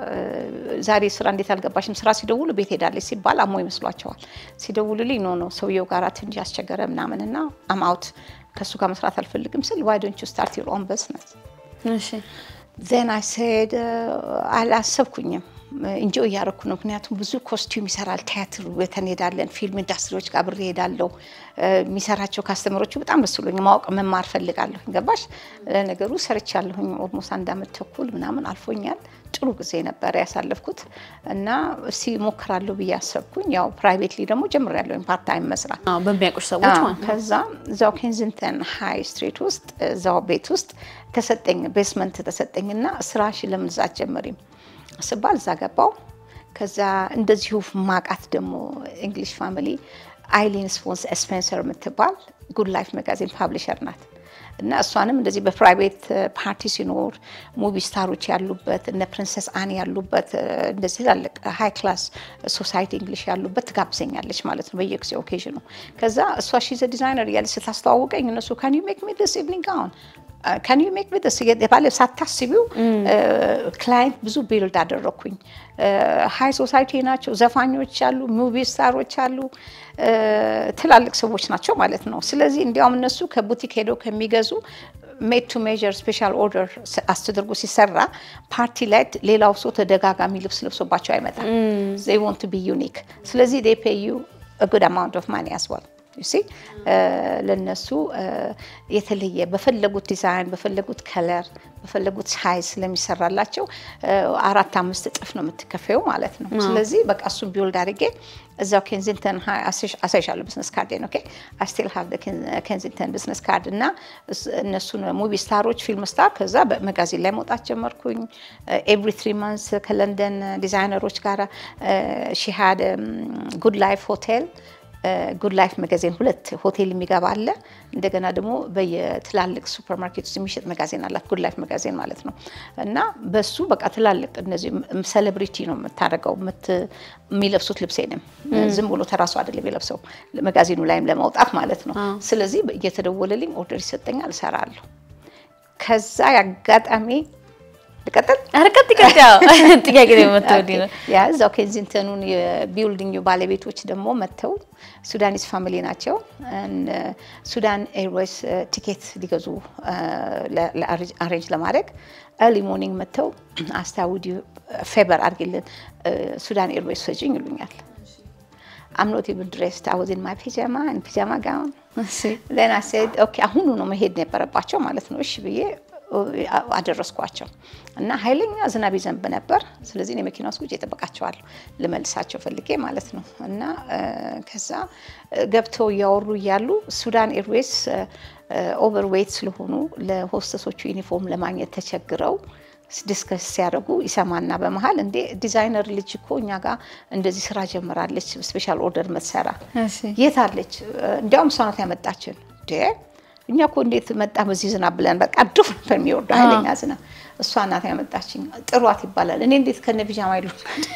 ዛሬ ስራ እንዴት አልገባሽም? ስራ ሲደውሉ ቤት ሄዳለች ሲባል አሞ ይመስሏቸዋል። ሲደውሉልኝ ኖ ነው ሰውየው ጋር ትንሽ ያስቸገረ ምናምን እና አም አውት ከእሱ ጋር መስራት አልፈልግም ስል ዋይ ዶንት ዩ ስታርት ዩር ኦን ቢዝነስ እሺ ዜን አይ ሴድ አላሰብኩኝም እንጆ እያደረኩ ነው። ምክንያቱም ብዙ ኮስቲዩም ይሰራል። ቲያትር ቤት እንሄዳለን፣ ፊልም ኢንዱስትሪዎች ጋር አብሬ እሄዳለሁ። የሚሰራቸው ካስተመሮቹ በጣም ደስ ብሎኝ ማወቅ መማር ፈልጋለሁ። ገባሽ? ለነገሩ ሰርቻለሁኝ። ኦልሞስት አንድ አመት ተኩል ምናምን አልፎኛል። ጥሩ ጊዜ ነበረ ያሳለፍኩት እና እስቲ ሞክራለሁ ብዬ አሰብኩኝ። ያው ፕራይቬትሊ ደግሞ ጀምሬያለሁ ፓርት ታይም መስራት አዎ፣ በሚያውቁሽ ሰዎች ማለት ነው። ከዛ እዛው ኬንዚንግተን ሃይ ስትሪት ውስጥ እዛው ቤት ውስጥ ተሰጠኝ፣ ቤስመንት ተሰጠኝና ስራሽ ለምን እዛ አትጀምሪም ስባል እዛ ገባው። ከዛ እንደዚሁ ማቃት ደግሞ እንግሊሽ ፋሚሊ አይሊን ስፔንሰር የምትባል ጉድ ላይፍ መጋዚን ፓብሊሸር ናት። እና እሷንም እንደዚህ በፕራይቬት ፓርቲ ሲኖር ሙቪ ስታሮች ያሉበት እነ ፕሪንሰስ አኒ ያሉበት እንደዚህ ትላልቅ ሃይ ክላስ ሶሳይቲ እንግሊሽ ያሉበት ትጋብዘኛለች ማለት ነው በየጊዜው ኦኬዥኑ። ከዛ እሷ ሺዘ ዲዛይነር እያለች ስታስተዋውቀኝ እነሱ ካን ዩ ሜክ ሚ ዲስ ኢቭኒንግ ጋውን ካን ዩ ሜክ ሚ ዲስ የተባለ ሳታስቢው ክላይንት ብዙ ቢልድ አደረግኩኝ። ሃይ ሶሳይቲ ናቸው፣ ዘፋኞች አሉ፣ ሙቪ ስታሮች አሉ፣ ትላልቅ ሰዎች ናቸው ማለት ነው። ስለዚህ እንዲያውም እነሱ ከቡቲክ ሄደው ከሚገዙ ሜድ ቱ ሜዥር ስፔሻል ኦርደር አስተደርጎ ሲሰራ ፓርቲ ላይ ሌላው ሰው ተደጋጋሚ ልብስ ለብሶባቸው አይመጣም። ዜይ ዋንት ቱ ቢ ዩኒክ። ስለዚህ ዴይ ፔይ ዩ ጉድ አማውንት ኦፍ ማኒ አስ ዌል ሲ ለነሱ የተለየ በፈለጉት ዲዛይን በፈለጉት ከለር በፈለጉት ሳይዝ ስለሚሰራላቸው አራት አምስት እጥፍ ነው የምትከፈዩ ማለት ነው። ስለዚህ በቃ እሱን ቢውልድ አድርጌ እዛው ኬንዚንግተን አሳይሻለሁ ብዝነስ ካርዴን ኦኬ አይ ስቲል ሃቭ ኬንዚንግተን ብዝነስ ካርድ እና እነሱን ሙቪ ስታሮች ፊልም ስታር ከዛ በመጋዚን ላይ መውጣት ጀመርኩኝ። ኤቭሪ ትሪ ማንስ ከለንደን ዲዛይነሮች ጋር ሺ ሃድ ጉድ ላይፍ ሆቴል ጉድ ላይፍ መጋዜን ሁለት ሆቴል የሚገባ አለ። እንደገና ደግሞ በየትላልቅ ሱፐር ማርኬት ውስጥ የሚሸጥ መጋዜን አላት፣ ጉድ ላይፍ መጋዜን ማለት ነው። እና በሱ በቃ ትላልቅ እነዚህ ሴሌብሪቲ ነው የምታደርገው። የሚለብሱት ልብሴንም ዝም ብሎ ተራሱ አይደለም የለብሰው መጋዜኑ ላይም ለማውጣት ማለት ነው። ስለዚህ እየተደወለልኝ ኦርደር ይሰጠኛል፣ እሰራለሁ። ከዛ ያጋጣሚ ልቀጥል አረቀጥ ይቀጥ ያው ጥያቄ ነው የምትወዲ ነው ያ እዛው ኬንዚንግተኑን የቢልዲንግ ባለቤቶች ደግሞ መጥተው ሱዳኒስ ፋሚሊ ናቸው። ሱዳን ኤርዌይስ ቲኬት ሊገዙ አሬንጅ ለማድረግ ኤርሊ ሞርኒንግ መጥተው አስታውዲ ፌበር አድርጊልን ሱዳን ኤርዌይስ ሰጅኝ ይሉኛል። አም ኖት ኢቭን ድሬስድ አይ ዋዝ ኢን ማይ ፒጃማ ኢን ፒጃማ ጋውን ዜን አይ ሴድ ኦኬ አሁኑ ነው መሄድ ነበረባቸው ማለት ነው። እሺ ብዬ አደረስኳቸው እና ኃይለኛ ዝናብ ይዘንብ ነበር። ስለዚህ እኔ መኪና ውስጥ ቁጭ እጠብቃቸዋለሁ ልመልሳቸው ፈልጌ ማለት ነው። እና ከዛ ገብተው እያወሩ እያሉ ሱዳን ኤርዌይስ ኦቨርዌይት ስለሆኑ ለሆስተሶቹ ዩኒፎርም ለማግኘት ተቸግረው ዲስከስ ሲያደርጉ ይሰማና በመሀል እንዴ ዲዛይነር ልጅ እኮ እኛ ጋር እንደዚህ ስራ ጀምራለች፣ ስፔሻል ኦርደር መትሰራ የት አለች? እንዲያውም እሷ ናት ያመጣችን። እኛ እኮ እንዴት መጣ በዚህ ዝናብ ብለን በቃ ዱፍ ነበር የሚወርደው ኃይለኛ ዝናብ። እሷ ናት ያመጣችኝ። ጥሯት ይባላል። እኔ እንዴት ከነ ፒጃማ ይሉ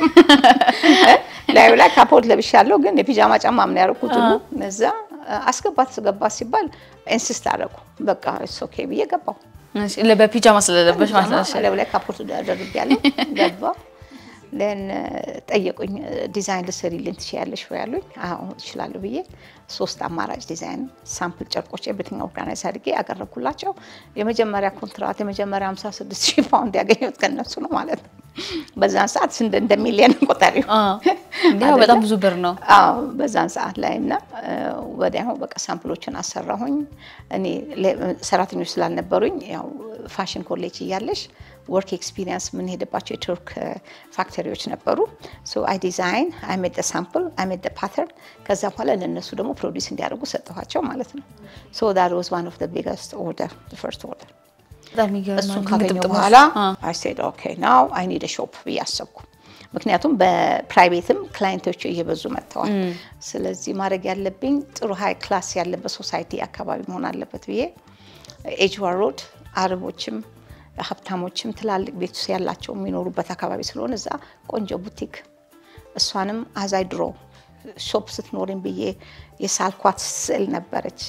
ላዩ ላይ ካፖርት ለብሻለሁ፣ ግን የፒጃማ ጫማ ምን ያደረኩት ሁሉ እዛ አስገባት አስገባት ሲባል ኢንሲስት አደረጉ። በቃ ኢትስ ኦኬ ብዬ ገባሁ። በፒጃማ ስለለበሽ ማለት ነው። ላዩ ላይ ካፖርት አደርጊያለሁ። ገባሁ። ለን ጠየቁኝ። ዲዛይን ልትሰሪልኝ ትችያለሽ ወይ ያሉኝ። አዎ እችላለሁ ብዬ ሶስት አማራጭ ዲዛይን ሳምፕል ጨርቆች ኤቭሪቲንግ ኦርጋናይዝ አድርጌ ያቀረብኩላቸው። የመጀመሪያ ኮንትራት የመጀመሪያ 56 ሺህ ፓውንድ ያገኘሁት ከነሱ ነው ማለት ነው። በዛን ሰዓት እንደ ሚሊየን ቆጠሪው በጣም ብዙ ብር ነው። አዎ በዛን ሰዓት ላይ እና ወዲያው በቃ ሳምፕሎችን አሰራሁኝ። እኔ ሰራተኞች ስላልነበሩኝ ያው ፋሽን ኮሌጅ እያለሽ ወርክ ኤክስፒሪየንስ የምንሄድባቸው የቱርክ ፋክተሪዎች ነበሩ። ሶ አይ ዲዛይን አይ ሜድ ሳምፕል አይ ሜድ ፓተርን። ከዛ በኋላ ለእነሱ ደግሞ ፕሮዲስ እንዲያደርጉ ሰጠኋቸው ማለት ነው። ሶ ዳት ዋዝ ዋን ኦፍ ዘ ቢገስት ኦርደር ፈርስት ኦርደር። እሱን ካገኘሁ በኋላ አይ ሴድ ኦኬ ናው አይ ኒድ ሾፕ ብዬ አሰብኩ። ምክንያቱም በፕራይቬትም ክላይንቶች እየበዙ መጥተዋል። ስለዚህ ማድረግ ያለብኝ ጥሩ ሀይ ክላስ ያለበት ሶሳይቲ አካባቢ መሆን አለበት ብዬ ኤጅዋ ሮድ አረቦችም ሀብታሞችም ትላልቅ ቤት ውስጥ ያላቸው የሚኖሩበት አካባቢ ስለሆነ እዛ ቆንጆ ቡቲክ እሷንም አዛይ ድሮ ሾፕ ስትኖርኝ ብዬ የሳልኳት ስዕል ነበረች።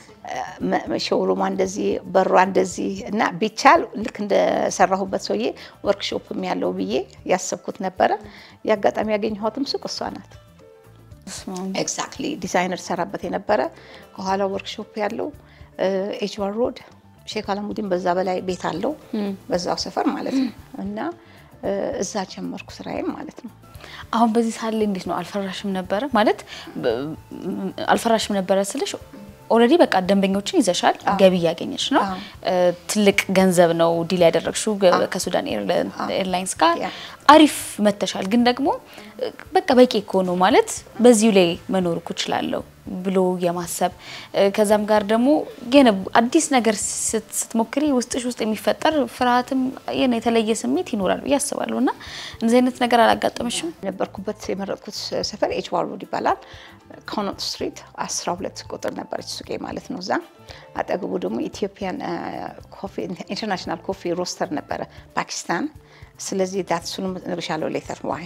ሾሩማ እንደዚህ በሯ እንደዚህ እና ቢቻል ልክ እንደሰራሁበት ሰውዬ ወርክሾፕም ያለው ብዬ ያሰብኩት ነበረ። የአጋጣሚ ያገኘኋትም ሱቅ እሷ ናት። ኤግዛክትሊ ዲዛይነር ሰራበት የነበረ ከኋላ ወርክሾፕ ያለው ኤችዋር ሮድ ሼክ አላሙዲን በዛ በላይ ቤት አለው በዛው ሰፈር ማለት ነው። እና እዛ ጀመርኩ ስራዬም ማለት ነው። አሁን በዚህ ሰዓት ላይ እንዴት ነው? አልፈራሽም ነበረ ማለት አልፈራሽም ነበረ ስልሽ ኦልሬዲ በቃ ደንበኞችን ይዘሻል፣ ገቢ እያገኘች ነው። ትልቅ ገንዘብ ነው ዲል ያደረግሽው ከሱዳን ኤርላይንስ ጋር አሪፍ መተሻል። ግን ደግሞ በቃ በቂ እኮ ነው ማለት በዚሁ ላይ መኖር እኮ እችላለሁ ብሎ የማሰብ ከዛም ጋር ደግሞ ገና አዲስ ነገር ስትሞክሪ ውስጥሽ ውስጥ የሚፈጠር ፍርሃትም የተለየ ስሜት ይኖራል ብዬ አስባለሁ። እና እንደዚህ አይነት ነገር አላጋጠመሽም? የነበርኩበት የመረጥኩት ሰፈር ኤችዋር ሮድ ይባላል። ኮኖት ስትሪት 12 ቁጥር ነበረች ሱቄ ማለት ነው። እዛ አጠገቡ ደግሞ ኢትዮጵያን ኢንተርናሽናል ኮፊ ሮስተር ነበረ ፓኪስታን ስለዚህ ዳት እሱንም እነግርሻለሁ ሌተር ዋይ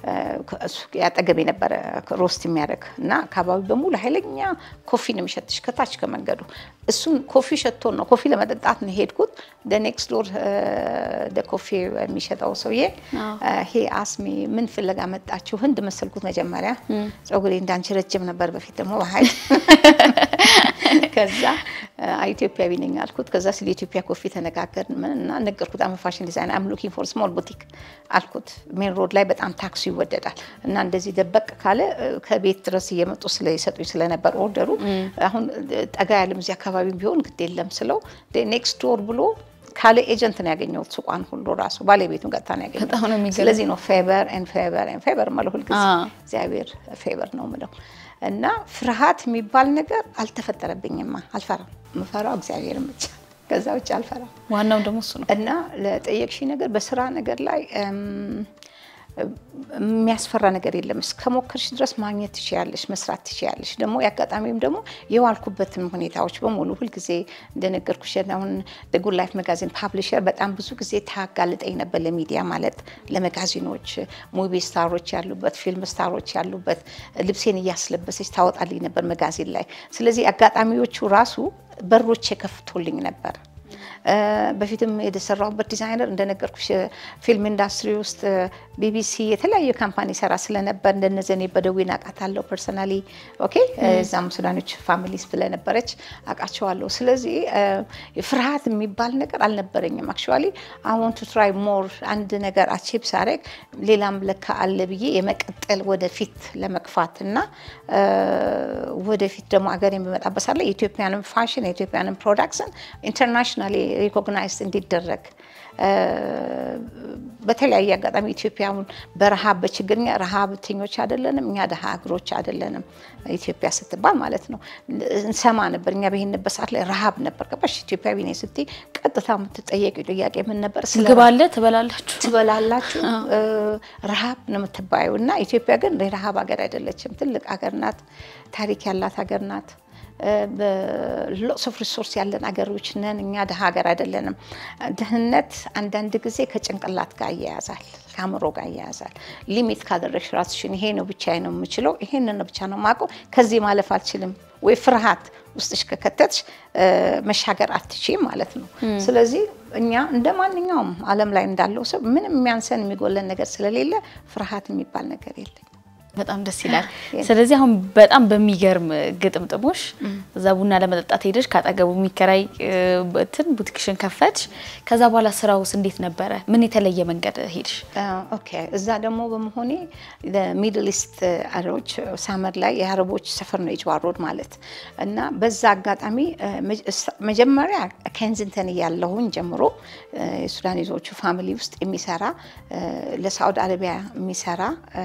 ያጠገብ የነበረ ሮስት የሚያደርግ እና አካባቢ በሙሉ ኃይለኛ ኮፊ ነው የሚሸትሽ ከታች ከመንገዱ። እሱን ኮፊ ሸቶን ነው ኮፊ ለመጠጣት ነው የሄድኩት። ኔክስት ዶር ኮፊ የሚሸጠው ሰውዬ ሄ አስሚ ምን ፍለጋ መጣችሁ? ህንድ መሰልኩት መጀመሪያ። ፀጉሬ እንዳንቺ ረጅም ነበር በፊት ደግሞ በሀይል ከዛ ኢትዮጵያዊ ነኝ አልኩት። ከዛ ስለ ኢትዮጵያ ኮፊ ተነጋገርን እና ነገርኩት። አም ፋሽን ዲዛይን አም ሉኪንግ ፎር ስሞል ቡቲክ አልኩት። ሜን ሮድ ላይ በጣም ታክሲ ይወደዳል እና እንደዚህ ደበቅ ካለ ከቤት ድረስ እየመጡ ስለይሰጡኝ ስለነበር ኦርደሩ አሁን ጠጋ ያለም እዚህ አካባቢ ቢሆን ግድ የለም ስለው ኔክስት ዶር ብሎ ካለ ኤጀንት ነው ያገኘሁት። ሱቋን ሁሉ ራሱ ባለቤቱን ቀጥታ ነው ያገኘሁት። ስለዚህ ነው ፌቨር ኤን ፌቨር ኤን ፌቨር የምለው ሁልጊዜ እግዚአብሔር ፌቨር ነው የምለው እና ፍርሃት የሚባል ነገር አልተፈጠረብኝማ። አልፈራም። የምፈራው እግዚአብሔርን ብቻ ከዛ ውጭ አልፈራም። ዋናው ደግሞ እሱ ነው። እና ለጠየቅሽ ነገር በስራ ነገር ላይ የሚያስፈራ ነገር የለም። እስከሞከርሽ ድረስ ማግኘት ትችያለሽ፣ መስራት ትችያለሽ። ደግሞ የአጋጣሚም ደግሞ የዋልኩበትም ሁኔታዎች በሙሉ ሁልጊዜ እንደነገርኩሽ አሁን ጉድ ላይፍ መጋዚን ፓብሊሸር በጣም ብዙ ጊዜ ታጋልጠኝ ነበር ለሚዲያ ማለት ለመጋዚኖች፣ ሙቪ ስታሮች ያሉበት፣ ፊልም ስታሮች ያሉበት ልብሴን እያስለበሰች ታወጣልኝ ነበር መጋዚን ላይ። ስለዚህ አጋጣሚዎቹ ራሱ በሮች የከፍቶልኝ ነበር። በፊትም የተሰራሁበት ዲዛይነር እንደነገርኩሽ ፊልም ኢንዱስትሪ ውስጥ ቢቢሲ የተለያዩ ካምፓኒ ሰራ ስለነበር እንደነዘኔ በደዌ አውቃታለሁ ፐርሰናሊ። ኦኬ እዛም ሱዳኖች ፋሚሊ ስለነበረች አውቃቸዋለሁ። ስለዚህ ፍርሃት የሚባል ነገር አልነበረኝም። አክቹዋሊ አይ ዋንት ቱ ትራይ ሞር አንድ ነገር አቺቭ ሳደርግ ሌላም ለካ አለ ብዬ የመቀጠል ወደፊት ለመግፋት እና ወደፊት ደግሞ ሀገር የሚመጣበት ሳለ የኢትዮጵያንም ፋሽን የኢትዮጵያንም ፕሮዳክሽን ኢንተርናሽናሊ ሪኮግናይዝድ እንዲደረግ በተለያየ አጋጣሚ ኢትዮጵያውን በረሃብ በችግርኛ ረሃብተኞች አይደለንም፣ እኛ ደሃ ሀገሮች አይደለንም። ኢትዮጵያ ስትባል ማለት ነው እንሰማ ነበር። እኛ በሄንበት ሰዓት ላይ ረሃብ ነበር። ገባሽ? ኢትዮጵያዊ ነኝ ስትይ ቀጥታ የምትጠየቂው ጥያቄ ምን ነበር? ምግብ አለ ትበላላችሁ ትበላላችሁ፣ ረሃብ ነው የምትባየው። እና ኢትዮጵያ ግን የረሃብ ሀገር አይደለችም። ትልቅ ሀገር ናት። ታሪክ ያላት ሀገር ናት። በሎስ ኦፍ ሪሶርስ ያለን ሀገሮች ነን። እኛ ድሀ ሀገር አይደለንም። ድህነት አንዳንድ ጊዜ ከጭንቅላት ጋር እያያዛል፣ ከአእምሮ ጋር እያያዛል። ሊሚት ካደረግሽ ራስሽን ይሄ ነው ብቻ ነው የምችለው፣ ይሄንን ነው ብቻ ነው የማውቀው፣ ከዚህ ማለፍ አልችልም ወይ ፍርሃት ውስጥሽ ከከተትሽ መሻገር አትችይም ማለት ነው። ስለዚህ እኛ እንደ ማንኛውም ዓለም ላይ እንዳለው ሰው ምንም የሚያንሰን የሚጎለን ነገር ስለሌለ ፍርሃት የሚባል ነገር የለም። በጣም ደስ ይላል። ስለዚህ አሁን በጣም በሚገርም ግጥምጥሞሽ እዛ ቡና ለመጠጣት ሄደሽ ካጠገቡ የሚከራይ እንትን ቡቲክሽን ከፈትሽ። ከዛ በኋላ ስራውስ እንዴት ነበረ? ምን የተለየ መንገድ ሄድሽ? ኦኬ እዛ ደግሞ በመሆኔ ሚድል ኢስት አረቦች ሳመር ላይ የአረቦች ሰፈር ነው ኤጅዋር ሮድ ማለት እና በዛ አጋጣሚ መጀመሪያ ኬንዝንተን እያለሁኝ ጀምሮ የሱዳኒዞቹ ፋሚሊ ውስጥ የሚሰራ ለሳዑዲ አረቢያ የሚሰራ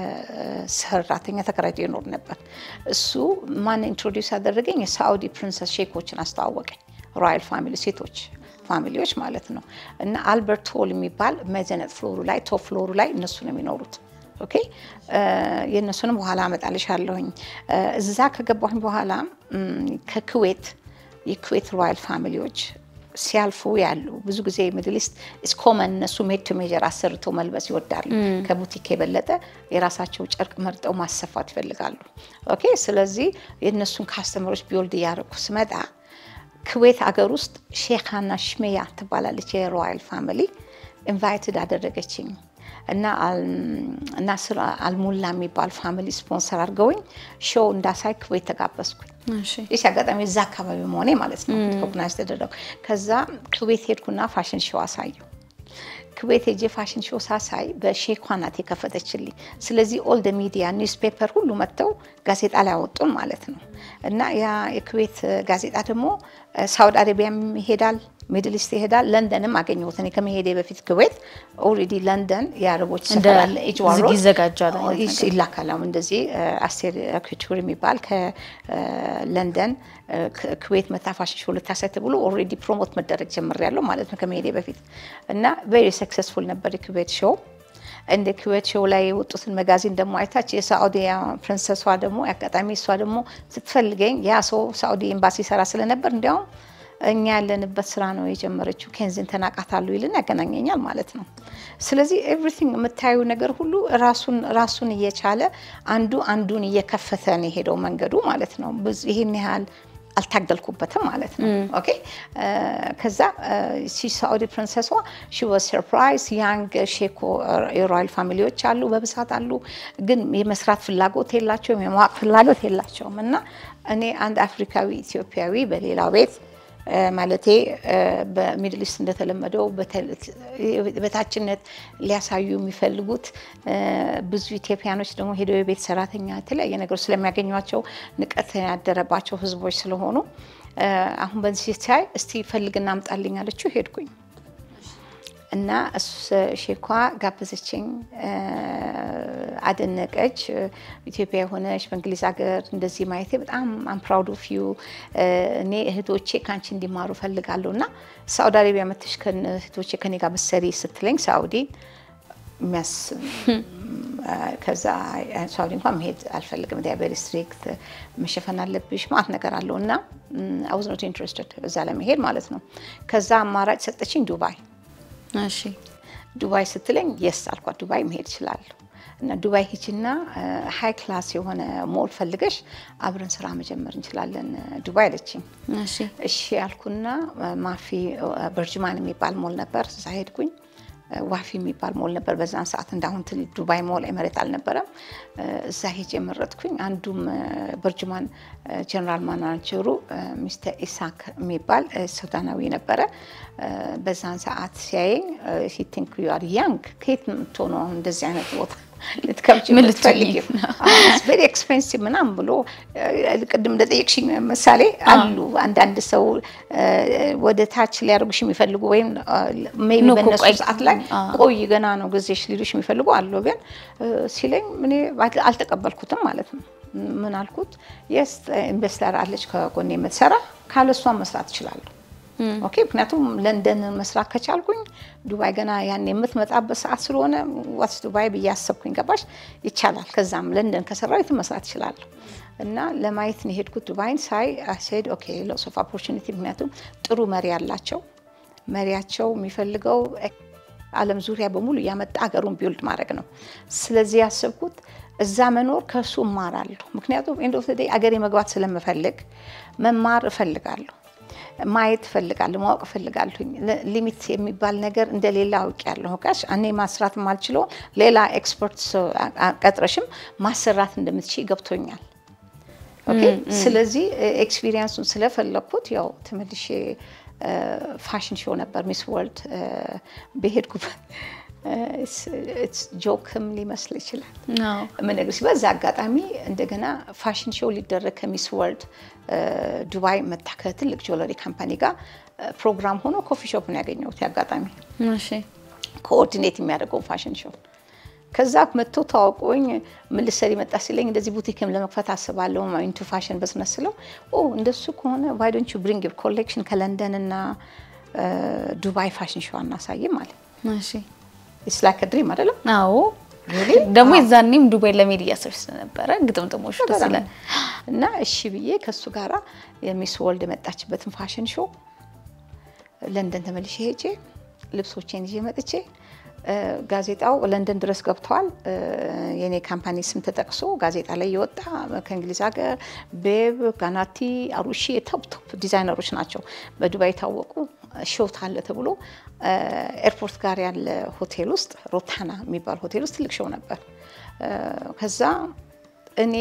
ሰራተኛ ተከራይቶ ይኖር ነበር። እሱ ማን ኢንትሮዲውስ ያደረገኝ የሳዑዲ ፕሪንሰስ ሼኮችን አስተዋወቀኝ። ሮያል ፋሚሊ ሴቶች ፋሚሊዎች ማለት ነው። እና አልበርት ሆል የሚባል መዘነት ፍሎሩ ላይ ቶፕ ፍሎሩ ላይ እነሱ ነው የሚኖሩት። ኦኬ የእነሱንም በኋላ አመጣልሻለሁኝ። እዛ ከገባሁኝ በኋላ ከኩዌት የኩዌት ሮያል ፋሚሊዎች ሲያልፉ ያሉ ብዙ ጊዜ ሚድል ኢስት ኢስ ኮመን እነሱ ሜድ ቱ ሜጀር አሰርተው መልበስ ይወዳሉ። ከቡቲክ የበለጠ የራሳቸው ጨርቅ መርጠው ማሰፋት ይፈልጋሉ። ኦኬ ስለዚህ የእነሱን ካስተመሮች ቢወልድ እያደረኩ ስመጣ ኩዌት አገር ውስጥ ሼካና ሽሜያ ትባላለች የሮያል ፋሚሊ ኢንቫይትድ አደረገችኝ እና ናስር አልሙላ የሚባል ፋሚሊ ስፖንሰር አድርገውኝ ሾው እንዳሳይ ኩዌት ተጋበዝኩኝ። ይህ አጋጣሚ እዛ አካባቢ መሆኔ ማለት ነው ሪኮግናይዝ ተደረጉ። ከዛ ኩዌት ሄድኩና ፋሽን ሾው አሳየው። ኩዌት ሄጄ ፋሽን ሾው ሳሳይ በሼኳ ናት የከፈተችልኝ። ስለዚህ ኦልድ ሚዲያ ኒውስ ፔፐር ሁሉ መጥተው ጋዜጣ ላይ አወጡን ማለት ነው። እና ያ የኩዌት ጋዜጣ ደግሞ ሳውዲ አረቢያም ይሄዳል፣ ሚድል ኢስት ይሄዳል። ለንደንም አገኘሁት እኔ ከመሄዴ በፊት ኩዌት ኦልሬዲ ለንደን የአረቦች ሰፈር አለ ኤጅዋሮ ይዘጋጃል ይላካል። አሁን እንደዚህ አስቴር ኩቹር የሚባል ከለንደን ኩዌት መታ ፋሽን ሾው ልታሳይ ተብሎ ኦልሬዲ ፕሮሞት መደረግ ጀምሬያለሁ ማለት ነው ከመሄዴ በፊት እና ቬሪ ሰክሰስፉል ነበር የኩዌት ሾው። እንደ ኩዌት ሾው ላይ የወጡትን መጋዚን ደግሞ አይታች የሳዑዲያ ፕሪንሰሷ ደግሞ አጋጣሚ እሷ ደግሞ ስትፈልገኝ ያ ሰው ሳዑዲ ኤምባሲ ሰራ ስለነበር እንዲያውም እኛ ያለንበት ስራ ነው የጀመረችው ኬንዝንተን አውቃታለሁ ይልን ያገናኘኛል ማለት ነው። ስለዚህ ኤቭሪቲንግ የምታዩ ነገር ሁሉ ራሱን ራሱን እየቻለ አንዱ አንዱን እየከፈተ ነው የሄደው መንገዱ ማለት ነው። ይህን ያህል አልታገልኩበትም ማለት ነው። ኦኬ ከዛ ሳዑዲ ፕሪንሰሷ ሺ ዋዝ ሰርፕራይዝ ያንግ ሼኮ የሮያል ፋሚሊዎች አሉ በብዛት አሉ፣ ግን የመስራት ፍላጎት የላቸውም፣ የማወቅ ፍላጎት የላቸውም። እና እኔ አንድ አፍሪካዊ ኢትዮጵያዊ በሌላው ቤት ማለቴ በሚድል ኢስት እንደተለመደው በታችነት ሊያሳዩ የሚፈልጉት ብዙ ኢትዮጵያኖች ደግሞ ሄደው የቤት ሰራተኛ የተለያየ ነገር ስለሚያገኟቸው ንቀት ያደረባቸው ሕዝቦች ስለሆኑ አሁን በዚህ ሲታይ እስቲ ፈልግና አምጣልኝ አለችው። ሄድኩኝ እና ሼኳ ጋበዘችኝ፣ አደነቀች። ኢትዮጵያ የሆነች በእንግሊዝ ሀገር እንደዚህ ማየቴ በጣም አም ፕራውድ ኦፍ ዩ እኔ እህቶቼ ከአንቺ እንዲማሩ ፈልጋለሁ እና ሳውዲ አረቢያ መተሽ እህቶቼ ከኔ ጋር መሰሪ ስትለኝ ሳውዲ የሚያስ ከዛ ሳውዲ እንኳን መሄድ አልፈልግም፣ ቬሪ ስትሪክት መሸፈን አለብሽ ማለት ነገር አለው እና አይ ዋዝ ኖት ኢንትረስትድ እዛ ለመሄድ ማለት ነው። ከዛ አማራጭ ሰጠችኝ ዱባይ። እሺ ዱባይ ስትለኝ የስ አልኳት። ዱባይ መሄድ እችላለሁ እና ዱባይ ሂጂና ሃይ ክላስ የሆነ ሞል ፈልገሽ አብረን ስራ መጀመር እንችላለን ዱባይ አለችኝ። እሺ እሺ ያልኩና ማፊ በርጅማን የሚባል ሞል ነበር፣ እዛ ሄድኩኝ። ዋፊ የሚባል ሞል ነበር በዛን ሰዓት እንዳሁን ትል ዱባይ ሞል ኤመሬት አልነበረም። እዛ ሄጅ የመረጥኩኝ። አንዱም በርጅማን ጀነራል ማናጀሩ ሚስተር ኢሳክ የሚባል ሱዳናዊ ነበረ። በዛን ሰዓት ሲያየኝ ሂ ቲንክ ዩ አር ያንግ ከየት የምትሆነው አሁን እንደዚህ አይነት ቦታ ልትከብጂ ምን የምትፈልጊ ቬሪ ኤክስፔንሲቭ ምናምን ብሎ ቅድም እንደጠየቅሽኝ ምሳሌ አሉ አንዳንድ ሰው ወደ ታች ሊያደርጉሽ የሚፈልጉ ወይም ሜይ ቢ ኖ እኮ በእነሱ ቆይ፣ ሰዓት ላይ አዎ። ቆይ ገና ነው ጊዜሽ ሊሉሽ የሚፈልጉ አሉ። ግን ሲለኝ እኔ አልተቀበልኩትም ማለት ነው። ምን አልኩት? የስ ኢንቨስተር አለች ከጎኔ የምትሰራ ካለሷን መስራት እችላለሁ። ኦኬ ምክንያቱም ለንደን መስራት ከቻልኩኝ ዱባይ ገና ያን የምትመጣበት ሰዓት ስለሆነ ዋትስ ዱባይ ብዬ አሰብኩኝ። ገባሽ? ይቻላል። ከዛም ለንደን ከሰራው የትም መስራት እችላለሁ። እና ለማየት ነው የሄድኩት ዱባይን ሳይ ሴድ ኦኬ ሎስ ኦፍ ኦፖርቹኒቲ። ምክንያቱም ጥሩ መሪ አላቸው። መሪያቸው የሚፈልገው ዓለም ዙሪያ በሙሉ እያመጣ ሀገሩን ቢውልድ ማድረግ ነው። ስለዚህ ያሰብኩት እዛ መኖር ከእሱ እማራለሁ። ምክንያቱም ኤንድ ኦፍ ዘ ዴይ አገሬ መግባት ስለምፈልግ መማር እፈልጋለሁ ማየት እፈልጋለሁ፣ ማወቅ እፈልጋለሁኝ። ሊሚት የሚባል ነገር እንደሌላ አውቄያለሁ። ጋሽ እኔ ማስራት የማልችለው ሌላ ኤክስፐርት ሰው ቀጥረሽም ማሰራት እንደምትችይ ገብቶኛል። ኦኬ ስለዚህ ኤክስፒሪየንሱን ስለፈለግኩት ያው ተመልሼ ፋሽን ሾው ነበር ሚስ ወርልድ በሄድኩበት ጆክም ሊመስል ይችላል አዎ። የምነግርሽ በዛ አጋጣሚ እንደገና ፋሽን ሾው ሊደረግ ከሚስ ወርልድ ዱባይ መታ ከትልቅ ጆለሪ ካምፓኒ ጋር ፕሮግራም ሆኖ ኮፊ ሾፕ ነው ያገኘሁት። አጋጣሚ እሺ ኮኦርዲኔት የሚያደርገው ፋሽን ሾው ከዛ መጥቶ ተዋውቆኝ ምን ልትሰሪ መጣ ሲለኝ እንደዚህ ቡቲክም ለመክፈት አስባለሁ ኢንቱ ፋሽን በስነስ ስለው ኦ እንደሱ ከሆነ ዋይ ዶንት ዩ ብሪንግ ዩር ኮሌክሽን ከለንደን እና ዱባይ ፋሽን ሾው አናሳይም አለ። እሺ ኢትስ ላይክ ድሪም አይደለም? አዎ Really? ደግሞ የዛኔም ዱባይ ለመሄድ እያሰብሽ ስለነበረ ግጥምጥሞች ደስ ይላል። እና እሺ ብዬ ከእሱ ጋራ የሚስ ወርልድ የመጣችበትን ፋሽን ሾው ለንደን ተመልሼ ሄጄ ልብሶቼን ይዤ መጥቼ እ፣ ጋዜጣው ለንደን ድረስ ገብተዋል። እ፣ የኔ ካምፓኒ ስም ተጠቅሶ ጋዜጣ ላይ የወጣ ከእንግሊዝ ሀገር ቤብ፣ ጋናቲ፣ አሩሺ ቶፕ ቶፕ ዲዛይነሮች ናቸው በዱባይ የታወቁ ሾት አለ ተብሎ እ፣ ኤርፖርት ጋር ያለ ሆቴል ውስጥ ሮታና የሚባል ሆቴል ውስጥ ትልቅ ሾው ነበር። እ፣ ከዛ እኔ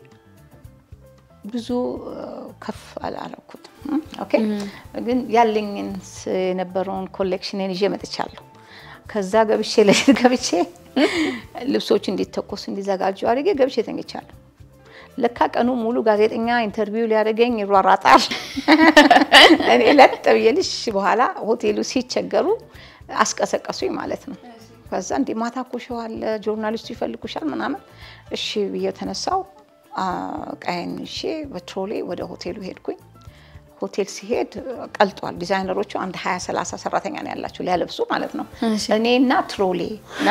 ብዙ ከፍ አላረኩትም። ኦኬ ግን ያለኝን ስ- የነበረውን ኮሌክሽንን ይዤ መጥቻለሁ። ከዛ ገብቼ ለሊት ገብቼ ልብሶች እንዲተኮሱ እንዲዘጋጁ አድርጌ ገብቼ ተኝቻለሁ። ለካ ቀኑ ሙሉ ጋዜጠኛ ኢንተርቪው ሊያደርገኝ ይሯራጣል። እኔ ለጥ ብዬልሽ በኋላ ሆቴሉ ሲቸገሩ አስቀሰቀሱኝ ማለት ነው። ከዛ እንዴ ማታ እኮ ሾው አለ ጆርናሊስቱ ይፈልጉሻል ምናምን። እሺ ብዬ ተነሳው ቀይን እሺ በትሮሌ ወደ ሆቴሉ ሄድኩኝ። ሆቴል ሲሄድ ቀልጧል። ዲዛይነሮቹ አንድ ሀያ ሰላሳ ሰራተኛ ነው ያላቸው ሊያለብሱ ማለት ነው። እሺ። እኔና ትሮሌ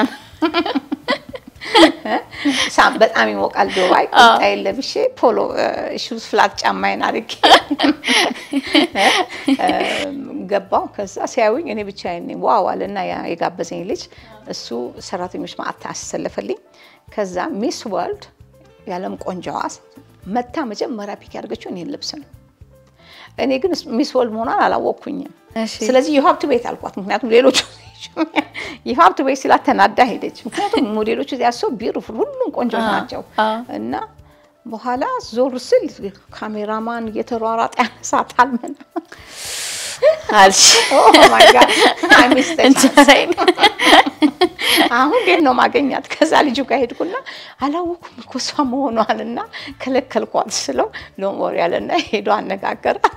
ሳም በጣም ይሞቃል። ዱባይ ቁምጣዬን ለብሼ ፖሎ ሹዝ ፍላት ጫማዬን አድርጌ ገባው። ከዛ ሲያዩኝ እኔ ብቻዬን ነኝ ዋው አለና ያ የጋበዘኝ ልጅ እሱ ሰራተኞች ማዕት አሰለፈልኝ። ከዛ ሚስ ወርልድ የዓለም ቆንጆዋ መታ መጀመሪያ ፒክ ያደርገችው እኔን ልብስ ነው። እኔ ግን ሚስ ወርልድ መሆኗን አላወቅኩኝም። እሺ። ስለዚህ የሀብት ቤት አልኳት። ምክንያቱም ሌሎቹ የሀብት ቤት ስላት ተናዳ ሄደች። ምክንያቱም ሞዴሎቹ ያሰው ቢሩፉል ሁሉም ቆንጆ ናቸው እና በኋላ ዞር ስል ካሜራማን እየተሯሯጠ ያነሳታል ምን አልሽ እንጀራዬን አሁን እንዴት ነው ማገኛት? ከዛ ልጁ ጋር ሄድኩና አላወኩም እኮ እሷ መሆኗን እና ከለከልኳት ስለው ሎሞር ያለና ሄዶ አነጋገራት።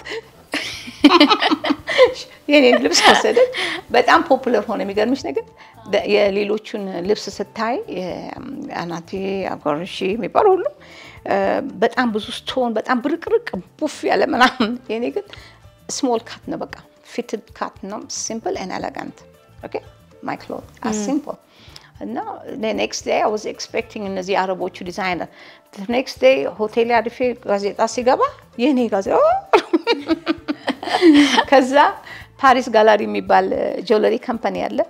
የኔን ልብስ ወሰደች። በጣም ፖፑለር ሆነ። የሚገርምሽ ነገር የሌሎቹን ልብስ ስታይ አናቴ አጓርሺ የሚባል ሁሉ በጣም ብዙ ስቶን፣ በጣም ብርቅርቅ ቡፍ ያለ ምናምን። የኔ ግን ስሞል ካት ነው፣ በቃ ፊትድ ካት ነው። ሲምፕል ኤን ኤሌጋንት ኦኬ ማይ ክሎት አስ ሲምፕል እና ኔክስት ዴይ አይ ዋዝ ኤክስፔክቲንግ እነዚህ አረቦቹ ዲዛይነር ኔክስት ዴይ ሆቴል አድፌ ጋዜጣ ሲገባ የኔ ጋዜጣ ከዛ ፓሪስ ጋላሪ የሚባል ጆለሪ ካምፓኒ አለ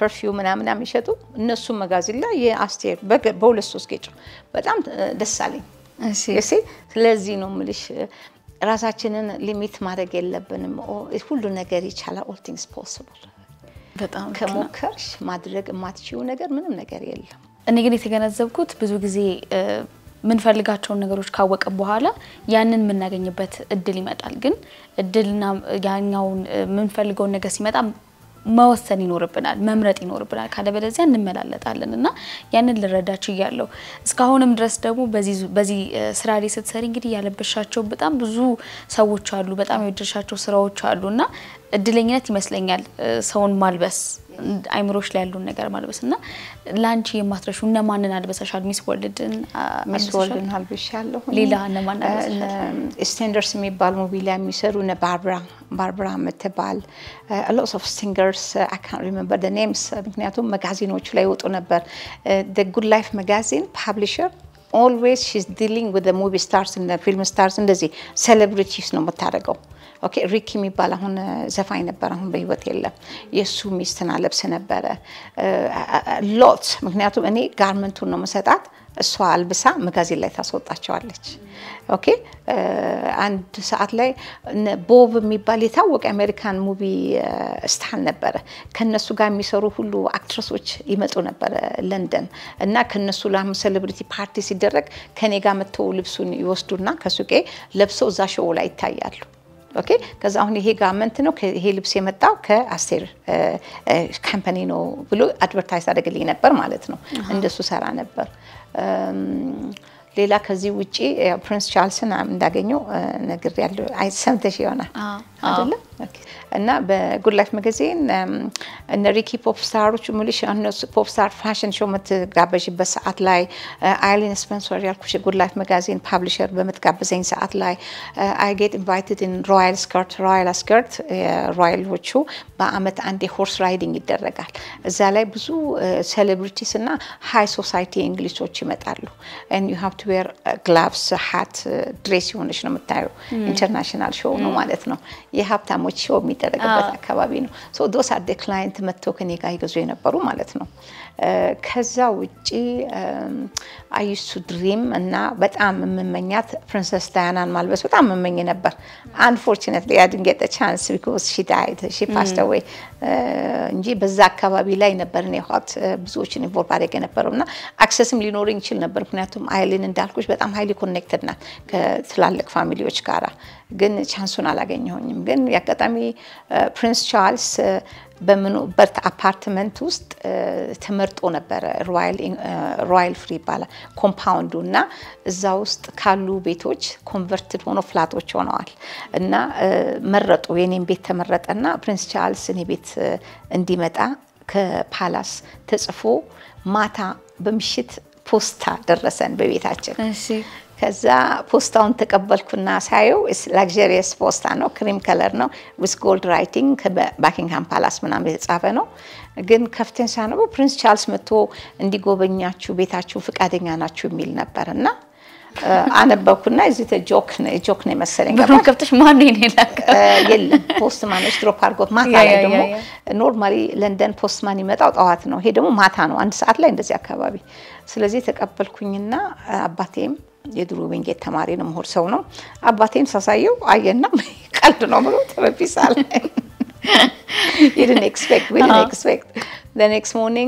ፐርፊውም ምናምን የሚሸጡ እነሱ መጋዘን ላይ የአስቴር በሁለት ሶስት ጌጭ በጣም ደስ አለኝ። እሺ ስለዚህ ነው የምልሽ ራሳችንን ሊሚት ማድረግ የለብንም። ሁሉ ነገር ይቻላል። ኦል ቲንግስ ፖስብል። በጣም ከሞከርሽ ማድረግ የማትችይው ነገር ምንም ነገር የለም። እኔ ግን የተገነዘብኩት ብዙ ጊዜ የምንፈልጋቸውን ነገሮች ካወቅን በኋላ ያንን የምናገኝበት እድል ይመጣል። ግን እድልና ያኛውን የምንፈልገውን ነገር ሲመጣ መወሰን ይኖርብናል፣ መምረጥ ይኖርብናል። ካለበለዚያ እንመላለጣለን እና ያንን ልረዳች እያለሁ እስካሁንም ድረስ ደግሞ በዚህ ስራ ላይ ስትሰሪ እንግዲህ ያለበሻቸው በጣም ብዙ ሰዎች አሉ፣ በጣም የወደድሻቸው ስራዎች አሉ እና እድለኝነት ይመስለኛል ሰውን ማልበስ አይምሮች ላይ ያሉን ነገር ማልበስ እና ለአንቺ የማትረሹ እነማንን አልበሰሻል? ሚስ ወርልድን ሚስ ወርልድን አልብሻለሁ። ሌላ እነማን አልበሰሻል? ስቴንደርስ የሚባል ሙቪ ላይ የሚሰሩ እነ ባርብራ ባርብራ የምትባል ሎስ ኦፍ ሲንገርስ አይ ካንት ሪሜምበር ደ ኔምስ ምክንያቱም መጋዚኖቹ ላይ ይወጡ ነበር። ጉድ ላይፍ መጋዚን ፓብሊሸር ኦልዌይስ ሺዝ ዲሊንግ ዊዝ ሙቪ ስታርስ ፊልም ስታርስ እንደዚህ ሴሌብሪቲስ ነው የምታደርገው። ኦኬ ሪክ የሚባል አሁን ዘፋኝ ነበር፣ አሁን በህይወት የለም። የእሱ ሚስትን አለብስ ነበረ ሎት። ምክንያቱም እኔ ጋርመንቱን ነው መሰጣት፣ እሷ አልብሳ መጋዚን ላይ ታስወጣቸዋለች። ኦኬ አንድ ሰዓት ላይ ቦብ የሚባል የታወቀ አሜሪካን ሙቪ ስታር ነበረ። ከነሱ ጋር የሚሰሩ ሁሉ አክትረሶች ይመጡ ነበረ ለንደን እና ከነሱ ላም ሴሌብሪቲ ፓርቲ ሲደረግ ከኔ ጋር መጥተው ልብሱን ይወስዱና ከሱቄ ለብሰው እዛ ሾው ላይ ይታያሉ። ኦኬ ከዛ አሁን ይሄ ጋርመንት ነው ይሄ ልብስ የመጣው ከአስቴር ካምፓኒ ነው ብሎ አድቨርታይዝ አደረግልኝ ነበር ማለት ነው። እንደሱ ሰራ ነበር። ሌላ ከዚህ ውጪ ፕሪንስ ቻርልስን እንዳገኘው ነግር ያለው ሰምተሽ ይሆናል አይደለም? እና በጉድ ላይፍ መጋዚን እነ ሪኪ ፖፕ ስታሮች ሙልሽ እነሱ ፖፕ ስታር ፋሽን ሾው የምትጋበዥበት ሰዓት ላይ አይሊን ስፐንሰር ያልኩሽ የጉድ ላይፍ መጋዚን ፓብሊሸር በምትጋብዘኝ ሰዓት ላይ አይ ጌት ኢንቫይትድ ኢን ሮያል ስከርት ሮያል ስከርት ሮያሎቹ በአመት አንዴ ሆርስ ራይዲንግ ይደረጋል። እዛ ላይ ብዙ ሴሌብሪቲስ እና ሃይ ሶሳይቲ እንግሊሾች ይመጣሉ። ዩ ሃቭ ቱ ዌር ግላቭስ ሃት ድሬስ የሆነች ነው የምታየው። ኢንተርናሽናል ሾው ነው ማለት ነው። የሀብታሞች ሾው የሚደረግበት አካባቢ ነው። ሶ ዶስ አደ ክላይንት መጥተው ከኔ ጋር ይገዙ የነበሩ ማለት ነው። ከዛ ውጪ አዩሱ ድሪም እና በጣም የምመኛት ፕሪንሰስ ዳያናን ማልበስ በጣም የምመኝ ነበር። አንፎርቹኔትሊ አይ ዲድንት ጌት ዘ ቻንስ ቢኮዝ ሺ ዳይድ ሺ ፓስድ አዌይ እንጂ በዛ አካባቢ ላይ ነበር እኔ ኋት ብዙዎችን ኢንቮልቭ አድርግ የነበረው እና አክሰስም ሊኖረኝ ይችል ነበር። ምክንያቱም አይልን እንዳልኩሽ በጣም ሀይሊ ኮኔክትድ ናት ከትላልቅ ፋሚሊዎች ጋራ ግን ቻንሱን አላገኘሁኝም። ግን የአጋጣሚ ፕሪንስ ቻርልስ በምኖበት አፓርትመንት ውስጥ ተመርጦ ነበረ። ሮያል ፍሪ ይባላል ኮምፓውንዱ እና እዛ ውስጥ ካሉ ቤቶች ኮንቨርትድ ሆኖ ፍላቶች ሆነዋል እና መረጡ። የኔም ቤት ተመረጠና ፕሪንስ ቻርልስ እኔ ቤት እንዲመጣ ከፓላስ ተጽፎ ማታ በምሽት ፖስታ ደረሰን በቤታችን። ከዛ ፖስታውን ተቀበልኩና ሳየው ላግዠሪየስ ፖስታ ነው፣ ክሪም ከለር ነው፣ ዊዝ ጎልድ ራይቲንግ ባኪንግሃም ፓላስ ምናምን የተጻፈ ነው። ግን ከፍተን ሳነበው ፕሪንስ ቻርልስ መጥቶ እንዲጎበኛችሁ ቤታችሁ ፈቃደኛ ናችሁ የሚል ነበር እና አነበብኩና እዚህ ጆክ ጆክ ነው የመሰለኝ። በሩን ከፍተሽ ማን ነው የላከው? የለም ፖስት ማኖች ድሮፕ አድርጎት ማታ ላይ ደግሞ ኖርማሊ ለንደን ፖስት ማን ይመጣው ጠዋት ነው። ይሄ ደግሞ ማታ ነው፣ አንድ ሰዓት ላይ እንደዚህ አካባቢ። ስለዚህ ተቀበልኩኝና አባቴም የድሮ ዊንጌት ተማሪ ነው፣ ምሁር ሰው ነው። አባቴም ሳሳየው አየና ቀልድ ነው ብሎ ተበፒሳ ላይ didn't expect we didn't expect the next morning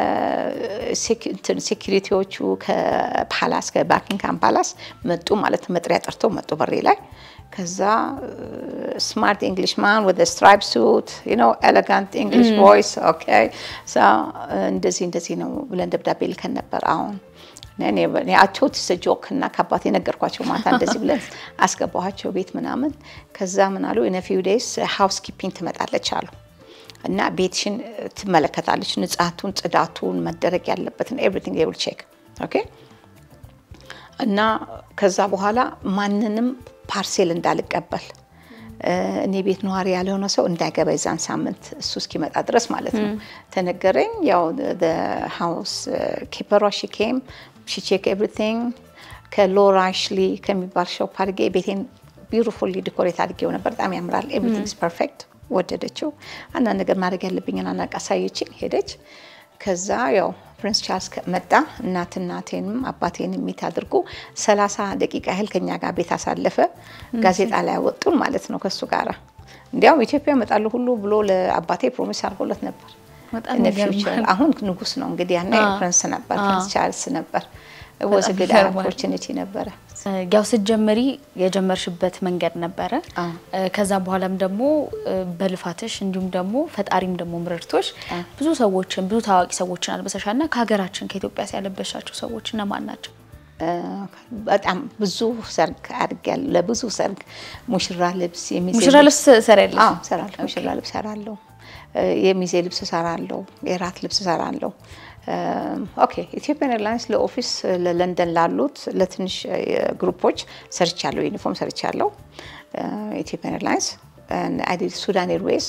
ሴኪሪቲዎቹ ከፓላስ ከባኪንግሃም ፓላስ መጡ ማለት መጥሪያ ጠርተው መጡ በሬ ላይ ከዛ ስማርት እንግሊሽ ማን ወደ ስትራይፕ ሱት ዩ ኖ ኤሌጋንት እንግሊሽ ቮይስ ኦኬ እንደዚህ እንደዚህ ነው ብለን ደብዳቤ ልከን ነበር አሁን አቸውት ጆክ እና ከአባቴ ነገርኳቸው። ማታ እንደዚህ ብለን አስገባኋቸው ቤት ምናምን። ከዛ ምን አሉ ኢን ፊው ዴይስ ሃውስ ኪፒንግ ትመጣለች አሉ እና ቤትሽን ትመለከታለች፣ ንጻቱን፣ ጽዳቱን፣ መደረግ ያለበትን ኤቭሪቲንግ ዴይ ዊል ቼክ ኦኬ። እና ከዛ በኋላ ማንንም ፓርሴል እንዳልቀበል እኔ ቤት ነዋሪ ያልሆነ ሰው እንዳይገባ የዛን ሳምንት እሱ እስኪመጣ ድረስ ማለት ነው ተነገረኝ። ያው ሃውስ ኪፐሯ ሺ ኬም ሺ ቼክ ኤቭሪቲንግ ከሎራ አሽሊ ከሚባል ሾፕ አድርጌ ቤቴን ቢዩቲፉሊ ዲኮሬት አድርጌው ነበር። በጣም ያምራል። ኤቭሪቲንግ ኢዝ ፐርፌክት ወደደችው። አንዳንድ ነገር ማድረግ ያለብኝን አናቅ አሳየችኝ፣ ሄደች። ከዛ ያው ፕሪንስ ቻርልስ መጣ። እናት እናቴንም አባቴንም ሚት አድርጎ ሰላሳ ደቂቃ ያህል ከኛ ጋር ቤት አሳለፈ። ጋዜጣ ላይ ያወጡን ማለት ነው ከሱ ጋራ። እንዲያውም ኢትዮጵያ እመጣለሁ ሁሉ ብሎ ለአባቴ ፕሮሚስ አድርጎለት ነበር። በጣም እነ ይገርማል። ፊውቸር አሁን ንጉስ ነው እንግዲህ ያኔ ፕሪንስ ነበር፣ ፕሪንስ ቻርልስ ነበር። ወዝ በጣም ግድ ይገርማል። ኦፖርቹኒቲ ነበረ። ያው ስትጀምሪ የጀመርሽበት መንገድ ነበረ። አዎ። እ፣ ከዛ በኋላም ደግሞ እ፣ በልፋትሽ እንዲሁም ደግሞ ፈጣሪም ደግሞ ምረድቶሽ ብዙ ሰዎችን ብዙ ታዋቂ ሰዎችን አልበሰሻል እና ከሀገራችን ከኢትዮጵያ ያለበሻቸው ሰዎች እነማን ናቸው? እ፣ በጣም ብዙ ሰርግ አድርጊያለሁ። ለብዙ ሰርግ ሙሽራ ልብስ የሚዜ ሙሽራ ልብስ ሰሪያለሽ? አዎ እሰራለሁ። ሙሽራ ልብስ እሰራለሁ። እ፣ የሚዜ ልብስ እሰራለሁ። የራት ልብስ እሰራለሁ። እ፣ ኦኬ ኢትዮጵያን ኤርላይንስ ለኦፊስ ለለንደን ላሉት ለትንሽ እ፣ ግሩፖች ሰርቻለሁ። ዩኒፎርም ሰርቻለሁ። እ፣ ኢትዮጵያን ኤርላይንስ አይዲል ሱዳን ኤርዌይስ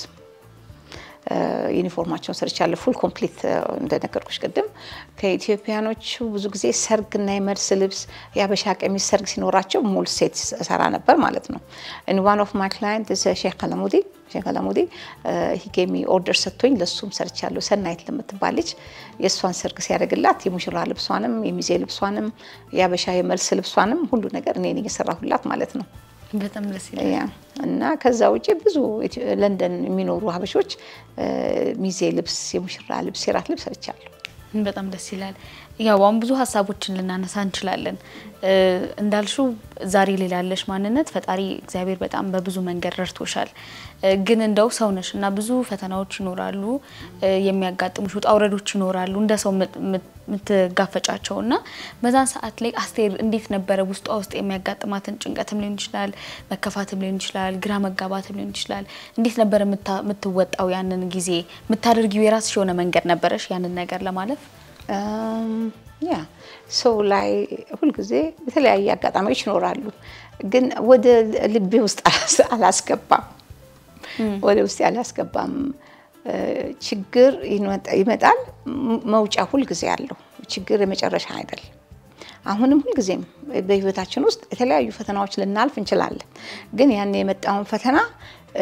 ዩኒፎርማቸውን ሰርቻለሁ። ፉል ኮምፕሊት እንደነገርኩሽ ቅድም። ከኢትዮጵያኖቹ ብዙ ጊዜ ሰርግና የመልስ ልብስ የአበሻ ቀሚስ ሰርግ ሲኖራቸው ሙሉ ሴት ሰራ ነበር ማለት ነው። ኢን ዋን ኦፍ ማይ ክላይንት ሼክ አለሙዲ ሼክ አለሙዲ ሂጌሚ ኦርደር ሰጥቶኝ ለሱም ሰርቻለሁ። ሰናይት ለምትባል ልጅ የእሷን ሰርግ ሲያደርግላት የሙሽራ ልብሷንም የሚዜ ልብሷንም የአበሻ የመልስ ልብሷንም ሁሉ ነገር እኔ ነኝ የሰራሁላት ማለት ነው። በጣም ደስ ይላል። ያ እና ከዛ ውጪ ብዙ ኢትዮ- ለንደን የሚኖሩ ሀበሾች እ፣ ሚዜ ልብስ፣ የሙሽራ ልብስ፣ የራት ልብስ ሰርቻለሁ። በጣም ደስ ይላል። ያው አሁን ብዙ ሀሳቦችን ልናነሳ እንችላለን። እ፣ እንዳልሽው ዛሬ ላይ ላለሽ ማንነት ፈጣሪ እግዚአብሔር በጣም በብዙ መንገድ ረድቶሻል። እ፣ ግን እንደው ሰው ነሽ እና ብዙ ፈተናዎች ይኖራሉ፣ እ፣ የሚያጋጥሙሽ ውጣ ውረዶች ይኖራሉ እንደ ሰው ምት- ምት- የምትጋፈጫቸው እና በዛን ሰዓት ላይ አስቴር እንዴት ነበረ ውስጧ ውስጥ የሚያጋጥማትን ጭንቀትም ሊሆን ይችላል፣ መከፋትም ሊሆን ይችላል፣ ግራ መጋባትም ሊሆን ይችላል። እንዴት ነበረ የምታ- የምትወጣው ያንን ጊዜ? የምታደርጊው የራስሽ የሆነ መንገድ ነበረሽ ያንን ነገር ለማለፍ? እም፣ ያ ሰው ላይ ሁልጊዜ የተለያየ አጋጣሚዎች ይኖራሉ፣ ግን ወደ ልቤ ውስጥ አላስ- አላስገባም። ወደ ውስጥ አላስገባም። እ፣ ችግር ይመጣ- ይመጣል፣ ም- መውጫ ሁልጊዜ አለው። ችግር የመጨረሻ አይደል። አሁንም ሁልጊዜም በህይወታችን ውስጥ የተለያዩ ፈተናዎች ልናልፍ እንችላለን። ግን ያን የመጣውን ፈተና እ፣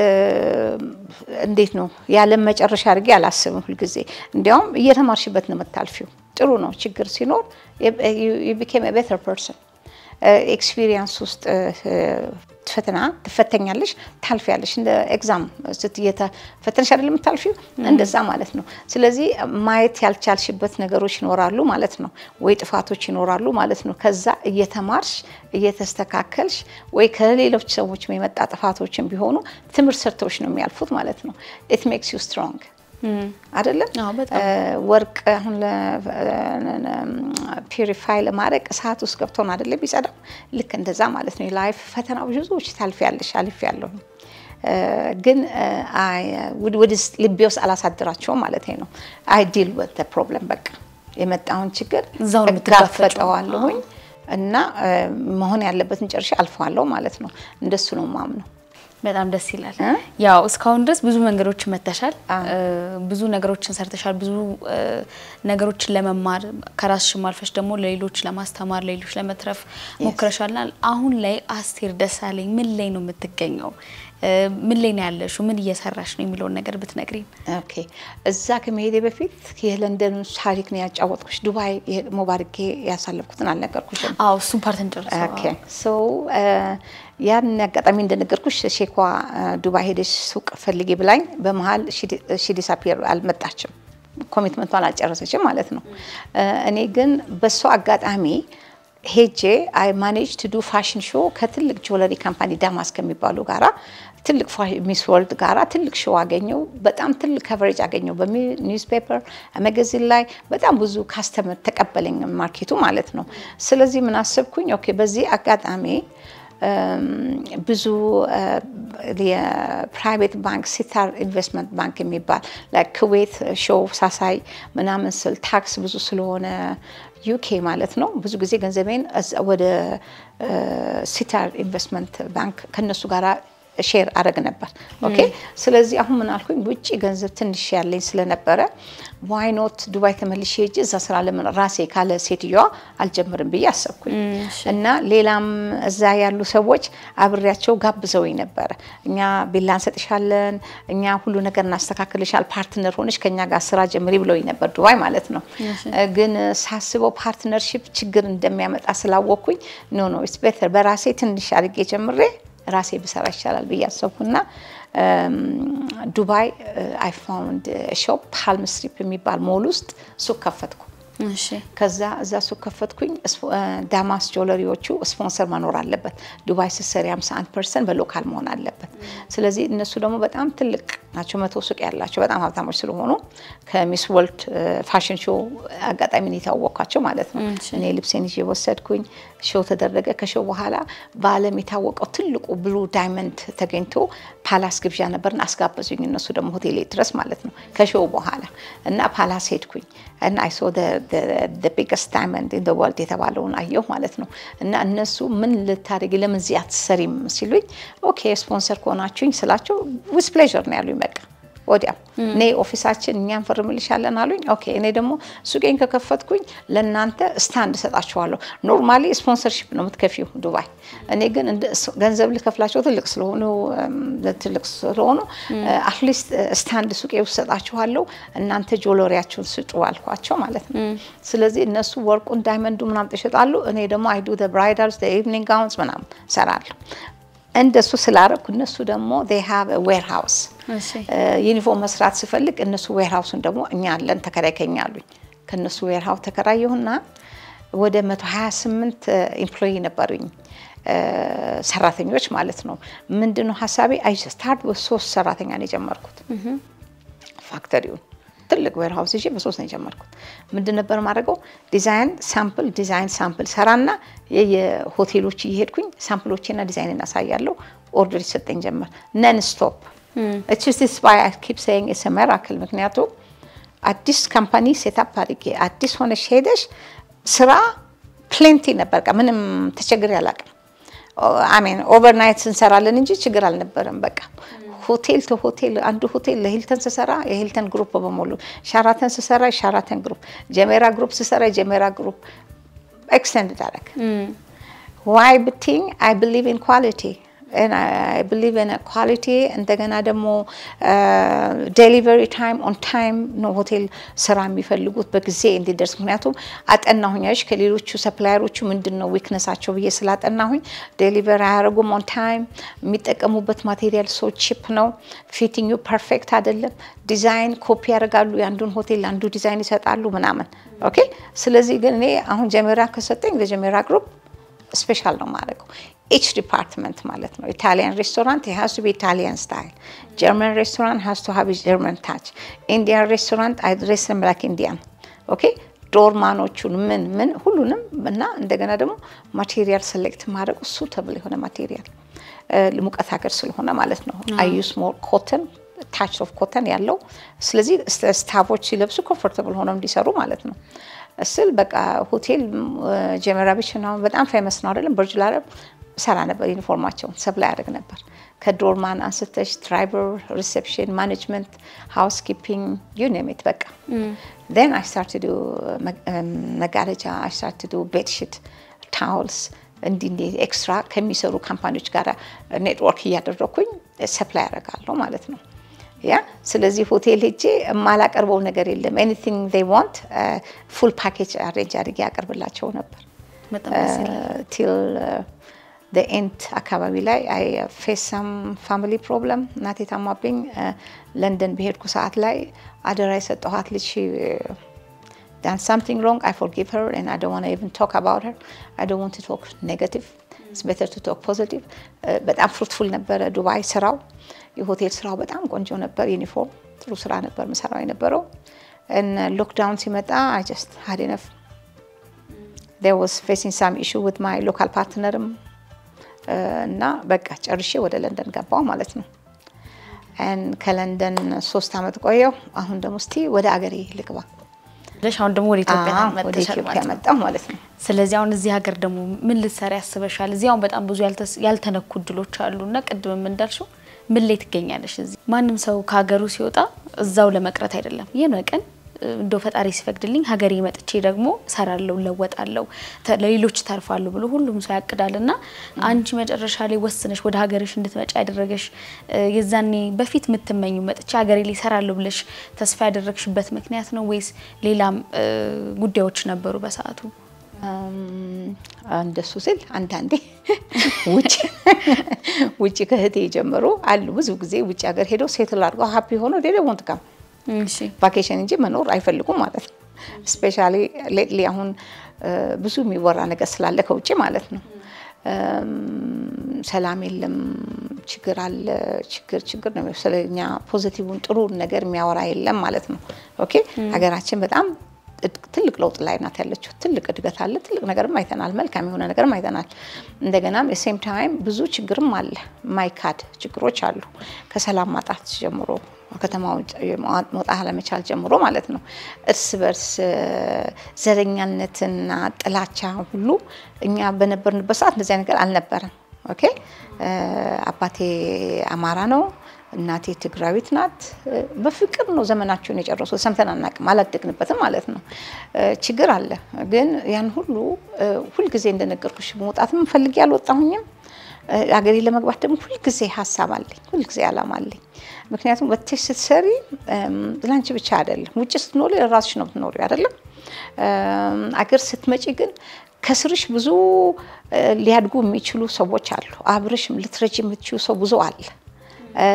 እንዴት ነው ያለም መጨረሻ አድርጌ አላስብም። ሁልጊዜ እንዲያውም እየተማርሽበት ነው የምታልፊው። ጥሩ ነው። ችግር ሲኖር ቢኬም ቤተር ፐርሰን ኤክስፒሪየንስ ውስጥ እ፣ ፈተና ትፈተኛለሽ፣ ታልፊያለሽ። እንደ ኤግዛም ስትፈተንሽ አይደለም የምታልፊው፣ እንደዛ ማለት ነው። ስለዚህ ማየት ያልቻልሽበት ነገሮች ይኖራሉ ማለት ነው፣ ወይ ጥፋቶች ይኖራሉ ማለት ነው። ከዛ እየተማርሽ እየተስተካከልሽ፣ ወይ ከሌሎች ሰዎች የመጣ ጥፋቶችን ቢሆኑ ትምህርት ሰርተዎች ነው የሚያልፉት ማለት ነው። ኢት ሜክስ ዩ ስትሮንግ አይደለም አዎ፣ በጣም ወርቅ አሁን ፒሪፋይ ለማድረግ እሳት ውስጥ ገብቶ ነው አይደለም የሚጸዳው። ልክ እንደዛ ማለት ነው። የላይፍ ፈተና ብዙዎች ታልፊያለሽ፣ አልፌያለሁ። እ፣ ግን እ፣ አይ፣ ወደ- ወደ ልቤ ውስጥ አላሳድራቸውም ማለት ነው። አይ ዲል ወት ፕሮብለም በቃ የመጣውን ችግር እዛው ነው የምትጋፈጪው። እጋፈጠዋለሁኝ እና እ፣ መሆን ያለበትን ጨርሼ አልፈዋለሁ ማለት ነው። እንደሱ ነው ማምነው። በጣም ደስ ይላል። እ? ያው እስካሁን ድረስ ብዙ መንገዶችን መተሻል፣ አዎ። እ፣ ብዙ ነገሮችን ሰርተሻል፣ ብዙ እ፣ ነገሮችን ለመማር ከራስሽም አልፈሽ ደግሞ ለሌሎች ለማስተማር ለሌሎች ለመትረፍ ሞክረሻልና አሁን ላይ አስቴር ደሳለኝ ምን ላይ ነው የምትገኘው? እ፣ ምን ላይ ነው ያለሽው? ምን እየሰራሽ ነው የሚለውን ነገር ብትነግሪኝ። ኦኬ እዛ ከመሄዴ በፊት የለንደን ታሪክ ነው ያጫወትኩሽ። ዱባይ ሞባርጌ ያሳለፍኩትን አልነገርኩሽም። አዎ እሱን ፓርት እንጨርሰው። ኦኬ ሶ ያን አጋጣሚ እንደነገርኩሽ ሼኳ ዱባይ ሄደሽ ሱቅ ፈልጊ ብላኝ በመሀል ሺ ዲሳፒር አልመጣችም። ኮሚትመንቷን አልጨረሰችም ማለት ነው። እኔ ግን በሷ አጋጣሚ ሄጄ አይ ማኔጅ ቱ ዱ ፋሽን ሾው ከትልቅ ጆለሪ ካምፓኒ ዳማስ ከሚባሉ ጋራ ትልቅ ሚስ ወርልድ ጋራ ትልቅ ሾው አገኘው። በጣም ትልቅ ከቨሬጅ አገኘው በኒውስ ፔፐር መጋዚን ላይ በጣም ብዙ ካስተመር ተቀበለኝ ማርኬቱ ማለት ነው። ስለዚህ ምን አሰብኩኝ፣ ኦኬ በዚህ አጋጣሚ ብዙ የፕራይቬት ባንክ ሲታር ኢንቨስትመንት ባንክ የሚባል ኩዌት ሾው ሳሳይ ምናምን ስል ታክስ ብዙ ስለሆነ ዩኬ ማለት ነው። ብዙ ጊዜ ገንዘቤን ወደ ሲታር ኢንቨስትመንት ባንክ ከነሱ ጋር ሼር አረግ ነበር። ኦኬ ስለዚህ አሁን ምን አልኩኝ፣ ውጭ ገንዘብ ትንሽ ያለኝ ስለነበረ ዋይኖት ዱባይ ተመልሼ ሄጄ እዛ ስራ ለምን ራሴ ካለ ሴትዮዋ አልጀምርም ብዬ አሰብኩኝ እና ሌላም እዛ ያሉ ሰዎች አብሬያቸው ጋብዘውኝ ነበረ። እኛ ቢላ እንሰጥሻለን፣ እኛ ሁሉ ነገር እናስተካክልሻል፣ ፓርትነር ሆነሽ ከኛ ጋር ስራ ጀምሪ ብለውኝ ነበር፣ ዱባይ ማለት ነው። ግን ሳስበው ፓርትነርሺፕ ችግር እንደሚያመጣ ስላወቅኩኝ ኖ ኖ ኢትስ ቤተር በራሴ ትንሽ አድርጌ ጀምሬ ራሴ ብሰራ ይቻላል ብዬ አሰብኩና ዱባይ አይ ፋውንድ ሾፕ ፓልም ስትሪፕ የሚባል ሞል ውስጥ ሱቅ ከፈትኩ። ከዛ እዛ ሱቅ ከፈትኩኝ። ዳማስ ጆለሪዎቹ ስፖንሰር መኖር አለበት። ዱባይ ስትሰሪ 51 ፐርሰንት በሎካል መሆን አለበት። ስለዚህ እነሱ ደግሞ በጣም ትልቅ ናቸው፣ መቶ ሱቅ ያላቸው በጣም ሀብታሞች ስለሆኑ ከሚስ ወርልድ ፋሽን ሾው አጋጣሚ ነው የታወቅኳቸው ማለት ነው። እኔ ልብሴን ይዤ ወሰድኩኝ። ሾው ተደረገ። ከሾው በኋላ በዓለም የታወቀው ትልቁ ብሉ ዳይመንድ ተገኝቶ ፓላስ ግብዣ ነበርና አስጋበዙኝ። እነሱ ደግሞ ሆቴሌ ድረስ ማለት ነው ከሾው በኋላ እና ፓላስ ሄድኩኝ እና አይ ሶ ቢገስት ዳይመንድ ኢን ወርልድ የተባለውን አየሁ ማለት ነው። እና እነሱ ምን ልታደርጊ ለምን እዚህ አትሰሪም ሲሉኝ ኦኬ ስፖንሰር ከሆናችሁኝ ስላቸው ዊዝ ፕሌዥር ነው ያሉኝ በቃ ወዲያው እኔ ኦፊሳችን እኛ እንፈርምልሻለን አሉኝ። ኦኬ እኔ ደግሞ ሱቄን ከከፈትኩኝ ለእናንተ ስታንድ እሰጣችኋለሁ። ኖርማሊ ስፖንሰርሺፕ ነው የምትከፊው ዱባይ። እኔ ግን ገንዘብ ልከፍላቸው ትልቅ ስለሆኑ ትልቅ ስለሆኑ አትሊስት ስታንድ ሱቄ ውስጥ እሰጣችኋለሁ፣ እናንተ ጆሎሪያችሁን ስጡ አልኳቸው ማለት ነው። ስለዚህ እነሱ ወርቁን ዳይመንዱ ምናምን ይሸጣሉ። እኔ ደግሞ አይዱ ብራይዳልስ ኢቭኒንግ ጋውንስ ምናምን ሰራለሁ። እንደሱ ስላረኩ እነሱ ደግሞ ሃቭ ዌር ሃውስ ዩኒፎርም መስራት ስፈልግ እነሱ ዌር ሃውሱን ደግሞ እኛ አለን ተከራይ ከኛ አሉኝ። ከእነሱ ዌር ሃውስ ተከራየሁና ወደ 128 ኤምፕሎይ ነበሩኝ ሰራተኞች ማለት ነው። ምንድነው ሀሳቤ አይ ስታርት በሶስት ሰራተኛ ነው የጀመርኩት ፋክተሪውን ትልቅ ዌር ሃውስ ይዤ በሶስት ነው የጀመርኩት። ምንድን ነበር ማድረገው? ዲዛይን ሳምፕል ዲዛይን ሳምፕል ሰራና የሆቴሎች እየሄድኩኝ ሳምፕሎችና ዲዛይን እናሳያለሁ። ኦርደር ይሰጠኝ ጀመር። ነን ስቶፕ ስ ባይ ኪፕ ሴይንግ ኢትስ ሚራክል። ምክንያቱም አዲስ ካምፓኒ ሴታፕ አድርጌ አዲስ ሆነሽ ሄደሽ ስራ ፕሌንቲ ነበር። ምንም ተቸግሬ አላውቅም። አሜን ኦቨርናይት እንሰራለን እንጂ ችግር አልነበረም። በቃ ሆቴል ቱ ሆቴል አንዱ ሆቴል ለሂልተን ስሰራ የሂልተን ግሩፕ በሙሉ፣ ሻራተን ስሰራ የሻራተን ግሩፕ፣ ጀሜራ ግሩፕ ስሰራ የጀሜራ ግሩፕ ኤክስቴንድ አደረግ ዋይ ብትኝ አይ ብሊቭ ኢን ኳሊቲ አይ ብሊቭ ኢን ኳሊቲ። እንደገና ደግሞ ዴሊቨሪ ታይም ኦን ታይም ነው ሆቴል ስራ የሚፈልጉት በጊዜ እንዲደርስ። ምክንያቱም አጠናሁኛች ከሌሎቹ ሰፕላየሮቹ ምንድን ነው ዊክነሳቸው ብዬ ስላጠናሁኝ ዴሊቨሪ አያደርጉም ኦን ታይም። የሚጠቀሙበት ማቴሪያል ሶ ቺፕ ነው። ፊቲንግ ፐርፌክት አይደለም። ዲዛይን ኮፒ ያደርጋሉ። የአንዱን ሆቴል አንዱ ዲዛይን ይሰጣሉ ምናምን። ኦኬ። ስለዚህ ግን እኔ አሁን ጀሜራ ከሰጠኝ ለጀሜራ ግሩፕ ስፔሻል ነው ማድረገው ኢች ዲፓርትመንት ማለት ነው። ኢታሊያን ሬስቶራንት ሃዝ ቱ ቢ ኢታሊያን ስታይል፣ ጀርመን ሬስቶራንት ሃዝ ቱ ሃቭ ጀርመን ታች፣ ኢንዲያን ሬስቶራንት አይ ድሬስ ዘም ላይክ ኢንዲያን። ኦኬ ዶርማኖቹን ምን ምን ሁሉንም እና እንደገና ደግሞ ማቴሪያል ሴሌክት ማድረግ እሱ ተብሎ የሆነ ማቴሪያል ሙቀት ሀገር ስለሆነ ማለት ነው። አይ ዩስ ሞር ኮተን ታች ኦፍ ኮተን ያለው ስለዚህ ስታፎች ሲለብሱ ኮምፎርታብል ሆነው እንዲሰሩ ማለት ነው ስል በቃ ሆቴል ጀሜራ ቢች ነው በጣም ፌመስ ነው አይደለም። በርጅ ላረብ ሰራ ነበር ዩኒፎርማቸውን ሰፕላይ ያደርግ ነበር። ከዶርማን አንስተሽ ድራይቨር፣ ሪሴፕሽን፣ ማኔጅመንት፣ ሃውስ ኪፒንግ ዩ ኔም ኢት በቃ ን አይ ስታርት ዱ መጋረጃ አይ ስታርት ዱ ቤድሽት ታውልስ እንዲህ እንዲህ ኤክስትራ ከሚሰሩ ካምፓኒዎች ጋር ኔትወርክ እያደረኩኝ ሰፕላይ ያደርጋለሁ ማለት ነው። ያ ስለዚህ ሆቴል ሄጄ የማላቀርበው ነገር የለም። ኤኒቲንግ ዴይ ዋንት ፉል ፓኬጅ አሬንጅ አድርጌ ያቀርብላቸው ነበር ቲል ኤንድ አካባቢ ላይ አይ ፌስ ሰም ፋሚሊ ፕሮብለም እናቴ ታማብኝ ለንደን በሄድኩ ሰዓት ላይ አደራ የሰጠኋት ልጅ ዳን ሳምቲንግ ሮንግ አይ ፎርጊቭ ሄር ኤንድ አይ ዶንት ዋንት ኢቭን ቶክ አባውት ሄር አይ ዶንት ዋንት ቱ ቶክ ኔጋቲቭ ኢትስ ቤተር ቱ ቶክ ፖዚቲቭ። በጣም ፍሩትፉል ነበረ ዱባይ ስራው፣ የሆቴል ስራው በጣም ቆንጆ ነበር። ዩኒፎርም ጥሩ ስራ ነበር ምሰራው የነበረው። ሎክዳውን ሲመጣ አይ ጀስት ሀድ ኢነፍ ዜር ዋዝ ፌሲንግ ሳም ኢሹ ዊዝ ማይ ሎካል ፓርትነርም እና በቃ ጨርሼ ወደ ለንደን ገባው ማለት ነው። ከለንደን ሶስት አመት ቆየው። አሁን ደግሞ እስቲ ወደ አገሬ ልግባ ብለሽ አሁን ደግሞ ወደ ኢትዮጵያ አዎ፣ ወደ መጥተሻል ኢትዮጵያ ማለት ነው። መጣሁ ማለት ነው። ስለዚህ አሁን እዚህ ሀገር ደግሞ ምን ልትሰሪ ያስበሻል? እዚህ አሁን በጣም ብዙ ያልተስ- ያልተነኩ እድሎች አሉ እና ቅድም እንዳልሽው ምን ላይ ትገኛለሽ? እዚህ ማንም ሰው ከሀገሩ ሲወጣ እዛው ለመቅረት አይደለም። ይህን ቀን እንደው ፈጣሪ ሲፈቅድልኝ ሀገሬ መጥቼ ደግሞ እሰራለሁ፣ እለወጣለሁ፣ ተ- ለሌሎች ተርፋለሁ ብሎ ሁሉም ሰው ያቅዳል እና አንቺ መጨረሻ ላይ ወስነሽ ወደ ሀገርሽ እንድትመጪ ያደረገሽ እ፣ የዛኔ በፊት የምትመኙ መጥቼ ሀገሬ ላይ እሰራለሁ ብለሽ ተስፋ ያደረግሽበት ምክንያት ነው ወይስ ሌላም እ፣ ጉዳዮች ነበሩ በሰዓቱ? እም፣ እንደሱ ስል አንዳንዴ ውጭ ውጭ ከእህቴ ጀምሮ አሉ ብዙ ጊዜ ውጭ ሀገር ሄደው ሴትል አድርገው ሀፒ ሆነው ዴደ ወንት ካም እሺ ቫኬሽን እንጂ መኖር አይፈልጉም ማለት ነው። ስፔሻሊ ሌትሊ አሁን እ፣ ብዙ የሚወራ ነገር ስላለ ከውጭ ማለት ነው። እም፣ ሰላም የለም፣ ችግር አለ፣ ችግር ችግር ነው። ስለኛ ፖዚቲቭን ጥሩ ነገር የሚያወራ የለም ማለት ነው። ኦኬ ሀገራችን በጣም እድ- ትልቅ ለውጥ ላይ ናት ያለችው። ትልቅ እድገት አለ። ትልቅ ነገርም አይተናል። መልካም የሆነ ነገርም አይተናል። እንደገናም የሴም ታይም ብዙ ችግርም አለ። ማይካድ ችግሮች አሉ። ከሰላም ማጣት ጀምሮ ከተማ ውጭ መውጣት አለመቻል ጀምሮ ማለት ነው። እርስ በርስ እ፣ ዘረኛነትና ጥላቻ ሁሉ እኛ በነበርንበት ሰዓት እንደዚያ ነገር አልነበረም። ኦኬ እ፣ አባቴ አማራ ነው። እናቴ ትግራዊት ናት። እ፣ በፍቅር ነው ዘመናቸውን የጨረሱት። ሰምተን አናውቅም፣ አላደግንበትም ማለት ነው። እ፣ ችግር አለ። ግን ያን ሁሉ እ፣ ሁልጊዜ እንደነገርኩሽ መውጣትም ፈልጌ አልወጣሁኝም። እ፣ አገሬ ለመግባት ደግሞ ሁልጊዜ ሀሳብ አለኝ፣ ሁልጊዜ አላማ አለኝ። ምክንያቱም ወጥተሽ ስትሰሪ እም፣ ለአንቺ ብቻ አይደለም። ውጭ ስትኖሪ ለራስሽ ነው የምትኖሪው አይደለም። እም፣ አገር ስትመጪ ግን ከስርሽ ብዙ እ፣ ሊያድጉ የሚችሉ ሰዎች አሉ። አብረሽ ልትረጂ የምትችሉ ሰው ብዙ አለ። እ፣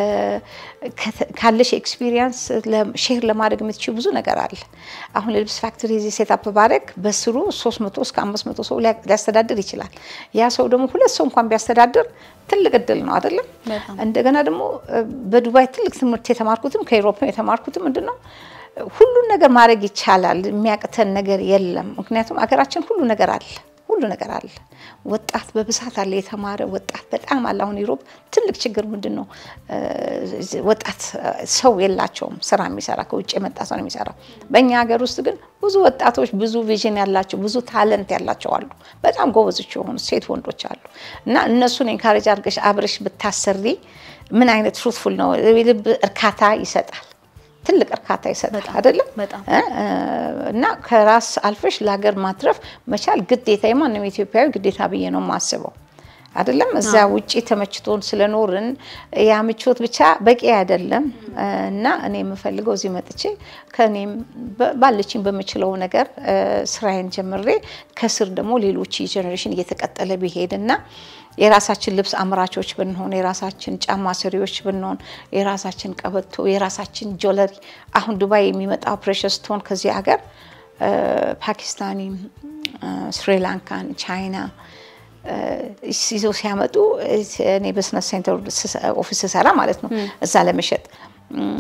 ከተ- ካለሽ ኤክስፒሪየንስ ሼር ለማድረግ የምትችሉ ብዙ ነገር አለ። አሁን ለልብስ ፋክተሪ እዚህ ሴታፕ ባደረግ በስሩ 300 እስከ 500 ሰው ሊያ- ሊያስተዳድር ይችላል። ያ ሰው ደግሞ ሁለት ሰው እንኳን ቢያስተዳድር ትልቅ እድል ነው አይደለም? በጣም። እንደገና ደግሞ እ፣ በዱባይ ትልቅ ትምህርት የተማርኩትም ከኢሮፕ የተማርኩትም ምንድን ነው ሁሉን ነገር ማድረግ ይቻላል። የሚያቅተን ነገር የለም። ምክንያቱም አገራችን ሁሉ ነገር አለ፣ ሁሉ ነገር አለ። ወጣት በብዛት አለ፣ የተማረ ወጣት በጣም አለ። አሁን ኢሮፕ ትልቅ ችግር ምንድን ነው? እ፣ ወጣት እ፣ ሰው የላቸውም ስራ የሚሰራ ከውጭ የመጣ ሰው ነው የሚሰራው። በእኛ ሀገር ውስጥ ግን ብዙ ወጣቶች ብዙ ቪዥን ያላቸው ብዙ ታለንት ያላቸው አሉ። በጣም ጎበዞች የሆኑ ሴት ወንዶች አሉ። እና እነሱን ኤንካሬጅ አድርገሽ አብረሽ ብታሰሪ ምን አይነት ፍሩትፉል ነው፣ የልብ እርካታ ይሰጣል። ትልቅ እርካታ ይሰጣል በጣም፣ አይደለም? በጣም። እ፣ እ፣ እና ከራስ አልፈሽ ለሀገር ማትረፍ መቻል ግዴታ የማንም ኢትዮጵያዊ ግዴታ ብዬ ነው የማስበው። አይደለም እዛ ውጪ ተመችቶን ስለኖርን ያ ምቾት ብቻ በቂ አይደለም እ፣ እና እኔ የምፈልገው እዚህ መጥቼ ከእኔም በ- ባለችኝ በምችለው ነገር እ፣ ስራዬን ጀምሬ ከስር ደግሞ ሌሎች ጀኔሬሽን እየተቀጠለ ቢሄድ እና የራሳችን ልብስ አምራቾች ብንሆን የራሳችን ጫማ ሰሪዎች ብንሆን የራሳችን ቀበቶ የራሳችን ጆለሪ አሁን ዱባይ የሚመጣው ፕሬሸስ ስቶን ከዚህ ሀገር እ፣ ፓኪስታኒ እ፣ ስሪላንካን ቻይና እ፣ ይዘው ሲያመጡ እ፣ እኔ በስነት ሴንተር ስሰ- ኦፊስ ስሰራ ማለት ነው እዛ ለመሸጥ እም፣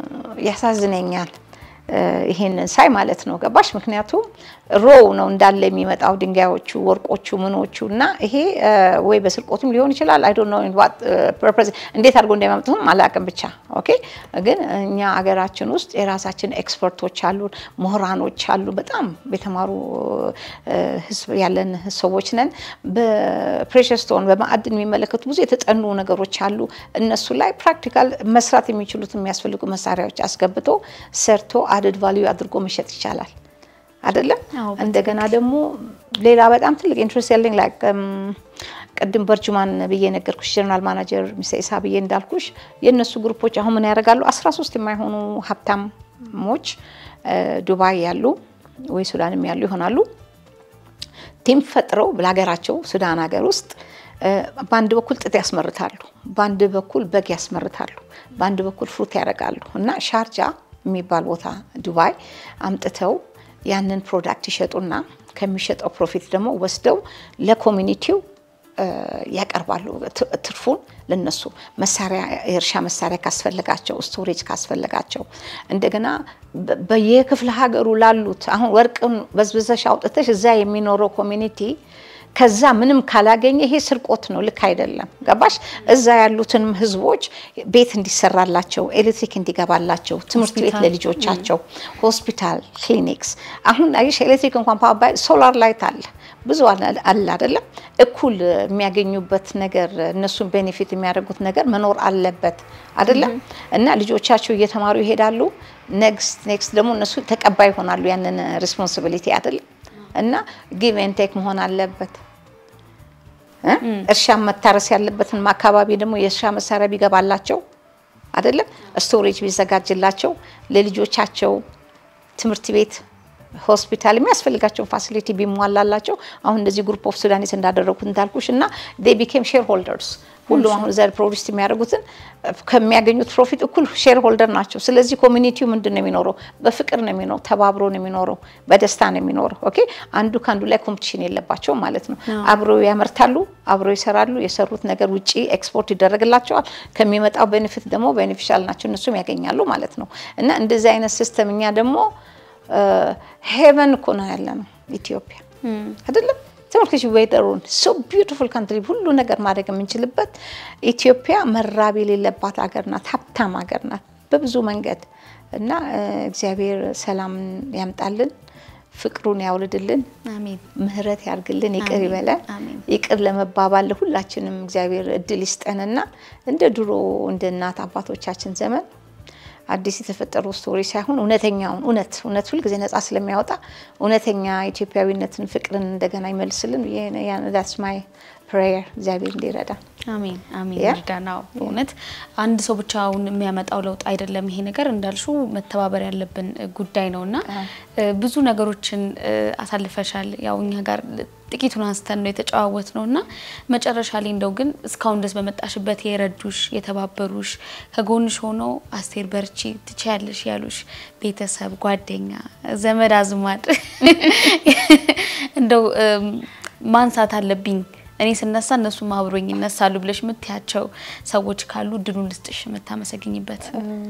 ያሳዝነኛል እ፣ ይሄንን ሳይ ማለት ነው ገባሽ ምክንያቱም ሮው ነው እንዳለ የሚመጣው ድንጋዮቹ ወርቆቹ ምኖቹ እና ይሄ እ፣ ወይ በስርቆትም ሊሆን ይችላል አይ ዶንት ኖ ኢን ዋት ፐርፐዝ እንዴት አድርጎ እንደሚያመጡትም አላውቅም ብቻ ኦኬ ግን እኛ አገራችን ውስጥ የራሳችን ኤክስፐርቶች አሉን ምሁራኖች አሉ በጣም የተማሩ እ፣ ህዝብ ያለን ሰዎች ነን በፕሬሸስ ስቶን በማዕድን የሚመለከቱ ብዙ የተጠኑ ነገሮች አሉ እነሱ ላይ ፕራክቲካል መስራት የሚችሉት የሚያስፈልጉ መሳሪያዎች አስገብቶ ሰርቶ አድድ ቫልዩ አድርጎ መሸጥ ይቻላል አይደለም አዎ፣ እንደገና ደግሞ ሌላ በጣም ትልቅ ኢንትረስት ያለኝ ላይ ቅድም በርጁማን ብዬ ነገርኩሽ ጀነራል ማናጀር ሚስተር ኢሳ ብዬ እንዳልኩሽ የእነሱ ግሩፖች አሁን ምን ያደርጋሉ 13 የማይሆኑ ሀብታሞች እ፣ ዱባይ ያሉ ወይ ሱዳንም ያሉ ይሆናሉ ቲም ፈጥረው ለሀገራቸው ሱዳን ሀገር ውስጥ እ፣ በአንድ በኩል ጥጥ ያስመርታሉ፣ በአንድ በኩል በግ ያስመርታሉ፣ በአንድ በኩል ፍሩት ያደርጋሉ እና ሻርጃ የሚባል ቦታ ዱባይ አምጥተው ያንን ፕሮዳክት ይሸጡና ከሚሸጠው ፕሮፊት ደግሞ ወስደው ለኮሚኒቲው እ፣ ያቀርባሉ። ት- ትርፉን ለነሱ መሳሪያ የእርሻ መሳሪያ ካስፈለጋቸው፣ ስቶሬጅ ካስፈለጋቸው እንደገና በ- በየክፍለ ሀገሩ ላሉት አሁን ወርቅን በዝብዘሽ አውጥተሽ እዛ የሚኖረው ኮሚኒቲ ከዛ ምንም ካላገኘ ይሄ ስርቆት ነው፣ ልክ አይደለም። ገባሽ? እዛ ያሉትንም ህዝቦች ቤት እንዲሰራላቸው፣ ኤሌክትሪክ እንዲገባላቸው፣ ትምህርት ቤት ሆስፒታል። ለልጆቻቸው፣ ሆስፒታል፣ ክሊኒክስ። አሁን አየሽ ኤሌክትሪክ እንኳን ፓወር ሶላር ላይት አለ ብዙ አለ አለ አይደለም። እኩል የሚያገኙበት ነገር እነሱን ቤኔፊት የሚያደርጉት ነገር መኖር አለበት አይደለም። እና ልጆቻቸው እየተማሩ ይሄዳሉ። ኔክስት ኔክስት ደግሞ እነሱ ተቀባይ ይሆናሉ ያንን ሪስፖንሲቢሊቲ አይደለም። እና ጊቭ ኤንድ ቴክ መሆን አለበት። እ? እርሻ መታረስ ያለበትን አካባቢ ደግሞ የእርሻ መሳሪያ ቢገባላቸው አይደለም፣ ስቶሬጅ ቢዘጋጅላቸው ለልጆቻቸው ትምህርት ቤት ሆስፒታል የሚያስፈልጋቸውን ፋሲሊቲ ቢሟላላቸው አሁን እንደዚህ ግሩፕ ኦፍ ሱዳኒስ እንዳደረጉት እንዳልኩሽ እና ዴይ ቢኬም ሼር ሆልደርስ ሁሉም አሁን ዘር ፕሮዲስ የሚያደርጉትን ከሚያገኙት ፕሮፊት እኩል ሼር ሆልደር ናቸው። ስለዚህ ኮሚኒቲው ምንድን ነው የሚኖረው? በፍቅር ነው የሚኖረው፣ ተባብሮ ነው የሚኖረው፣ በደስታ ነው የሚኖረው። ኦኬ አንዱ ከአንዱ ላይ ኮምፒቲሽን የለባቸውም ማለት ነው። አብረው ያመርታሉ፣ አብረው ይሰራሉ። የሰሩት ነገር ውጪ ኤክስፖርት ይደረግላቸዋል። ከሚመጣው ቤኔፊት ደግሞ ቤኔፊሻል ናቸው፣ እነሱም ያገኛሉ ማለት ነው። እና እንደዚህ አይነት ሲስተም እኛ ደግሞ ሄቨን እኮ ነው ያለ ነው ኢትዮጵያ አይደለም። ተመልከች ዌደሩን ሶ ቢዩቲፉል ካንትሪ ሁሉ ነገር ማድረግ የምንችልበት ኢትዮጵያ መራብ የሌለባት ሀገር ናት። ሀብታም ሀገር ናት በብዙ መንገድ እና እግዚአብሔር ሰላም ያምጣልን፣ ፍቅሩን ያውልድልን፣ አሜን። ምህረት ያርግልን፣ ይቅር አሜን። ይበለን። አሜን። ይቅር ለመባባል ሁላችንም እግዚአብሔር እድል ይስጠንና እንደ ድሮ እንደ እናት አባቶቻችን ዘመን አዲስ የተፈጠሩ ስቶሪ ሳይሆን እውነተኛውን እውነት እውነት ሁልጊዜ ነጻ ስለሚያወጣ እውነተኛ ኢትዮጵያዊነትን ፍቅርን እንደገና ይመልስልን። ዳትስ ማይ ፕሬየር እግዚአብሔር እንዲረዳ አሜን አሜን ያ? ይርዳናው። በእውነት አንድ ሰው ብቻውን የሚያመጣው ለውጥ አይደለም። ይሄ ነገር እንዳልሹ መተባበር ያለብን ጉዳይ ነው እና ብዙ ነገሮችን እ፣ አሳልፈሻል። ያው እኛ ጋር ጥቂቱን አንስተን ነው የተጨዋወት ነው እና መጨረሻ ላይ እንደው ግን እስካሁን ድረስ በመጣሽበት የረዱሽ የተባበሩሽ ከጎንሽ ሆነው አስቴር በርቺ ትችያለሽ ያሉሽ ቤተሰብ፣ ጓደኛ፣ ዘመድ አዝማድ እንደው እም፣ ማንሳት አለብኝ እኔ ስነሳ እነሱም አብሮኝ ይነሳሉ ብለሽ የምትያቸው ሰዎች ካሉ እድሉን ልስጥሽ የምታመሰግኝበት።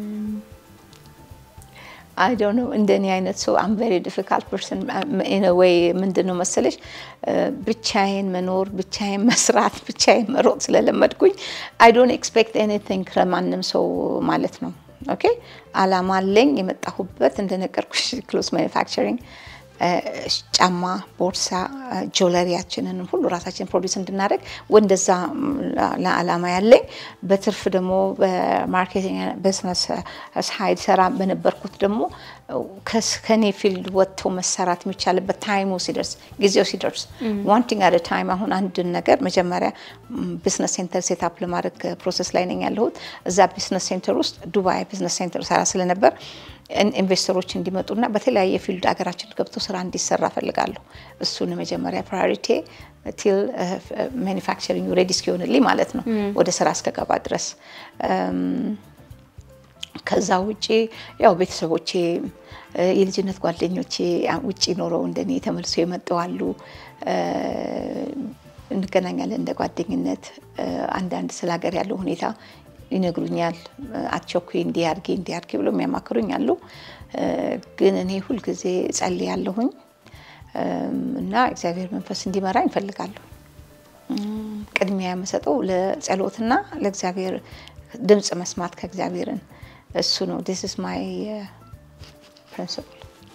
አይ ዶንት ኖ እንደኔ አይነት ሰው አም ቬሪ ዲፊካልት ፐርሰን ኢን አ ዌይ ምንድን ነው መሰለሽ እ፣ ብቻዬን መኖር ብቻዬን መስራት ብቻዬን መሮጥ ስለለመድኩኝ አይ ዶንት ኤክስፔክት ኤኒቲንግ ከማንም ሰው ማለት ነው። ኦኬ አላማ አለኝ የመጣሁበት እንደነገርኩሽ ክሎዝ ማኒፋክቸሪንግ ጫማ፣ ቦርሳ፣ ጆለሪያችንን ሁሉ ራሳችን ፕሮዲስ እንድናደርግ ወደዛ ለአላማ ያለኝ በትርፍ ደግሞ በማርኬቲንግ ቢዝነስ ሳይድ ሰራ በነበርኩት ደግሞ ከስ- ከኔ ፊልድ ወጥቶ መሰራት የሚቻልበት ታይሙ ሲደርስ ጊዜው ሲደርስ ዋንቲንግ አደ ታይም አሁን አንድን ነገር መጀመሪያ ቢዝነስ ሴንተር ሴታፕ ለማድረግ ፕሮሰስ ላይ ነኝ ያለሁት። እዛ ቢዝነስ ሴንተር ውስጥ ዱባይ ቢዝነስ ሴንተር ሰራ ስለነበር ኢን- ኢንቨስተሮች እንዲመጡና በተለያየ ፊልድ ሀገራችን ገብቶ ስራ እንዲሰራ ፈልጋለሁ። እሱን መጀመሪያ ፕራዮሪቲ ቲል ማኒፋክቸሪንግ ሬዲ እስኪሆንልኝ ማለት ነው ወደ ስራ እስከገባ ድረስ እም፣ ከዛ ውጪ ያው ቤተሰቦቼ እ፣ የልጅነት ጓደኞቼ አ- ውጪ ኖረው እንደኔ ተመልሰው የመጡ አሉ። እ፣ እንገናኛለን እንደ ጓደኝነት። እ፣ አንዳንድ ስለ ሀገር ያለው ሁኔታ ይነግሩኛል። እ፣ አትቸኩይ፣ እንዲህ አድርጊ፣ እንዲህ አድርጊ ብሎ የሚያማክሩኝ አሉ። እ፣ ግን እኔ ሁልጊዜ ጸልያለሁኝ እም፣ እና እግዚአብሔር መንፈስ እንዲመራኝ እፈልጋለሁ። እም፣ ቅድሚያ የምሰጠው ለጸሎትና ለእግዚአብሔር ድምፅ መስማት ከእግዚአብሔርን እሱ ነው። ዲስ ኢዝ ማይ ፕሪንሲፕል።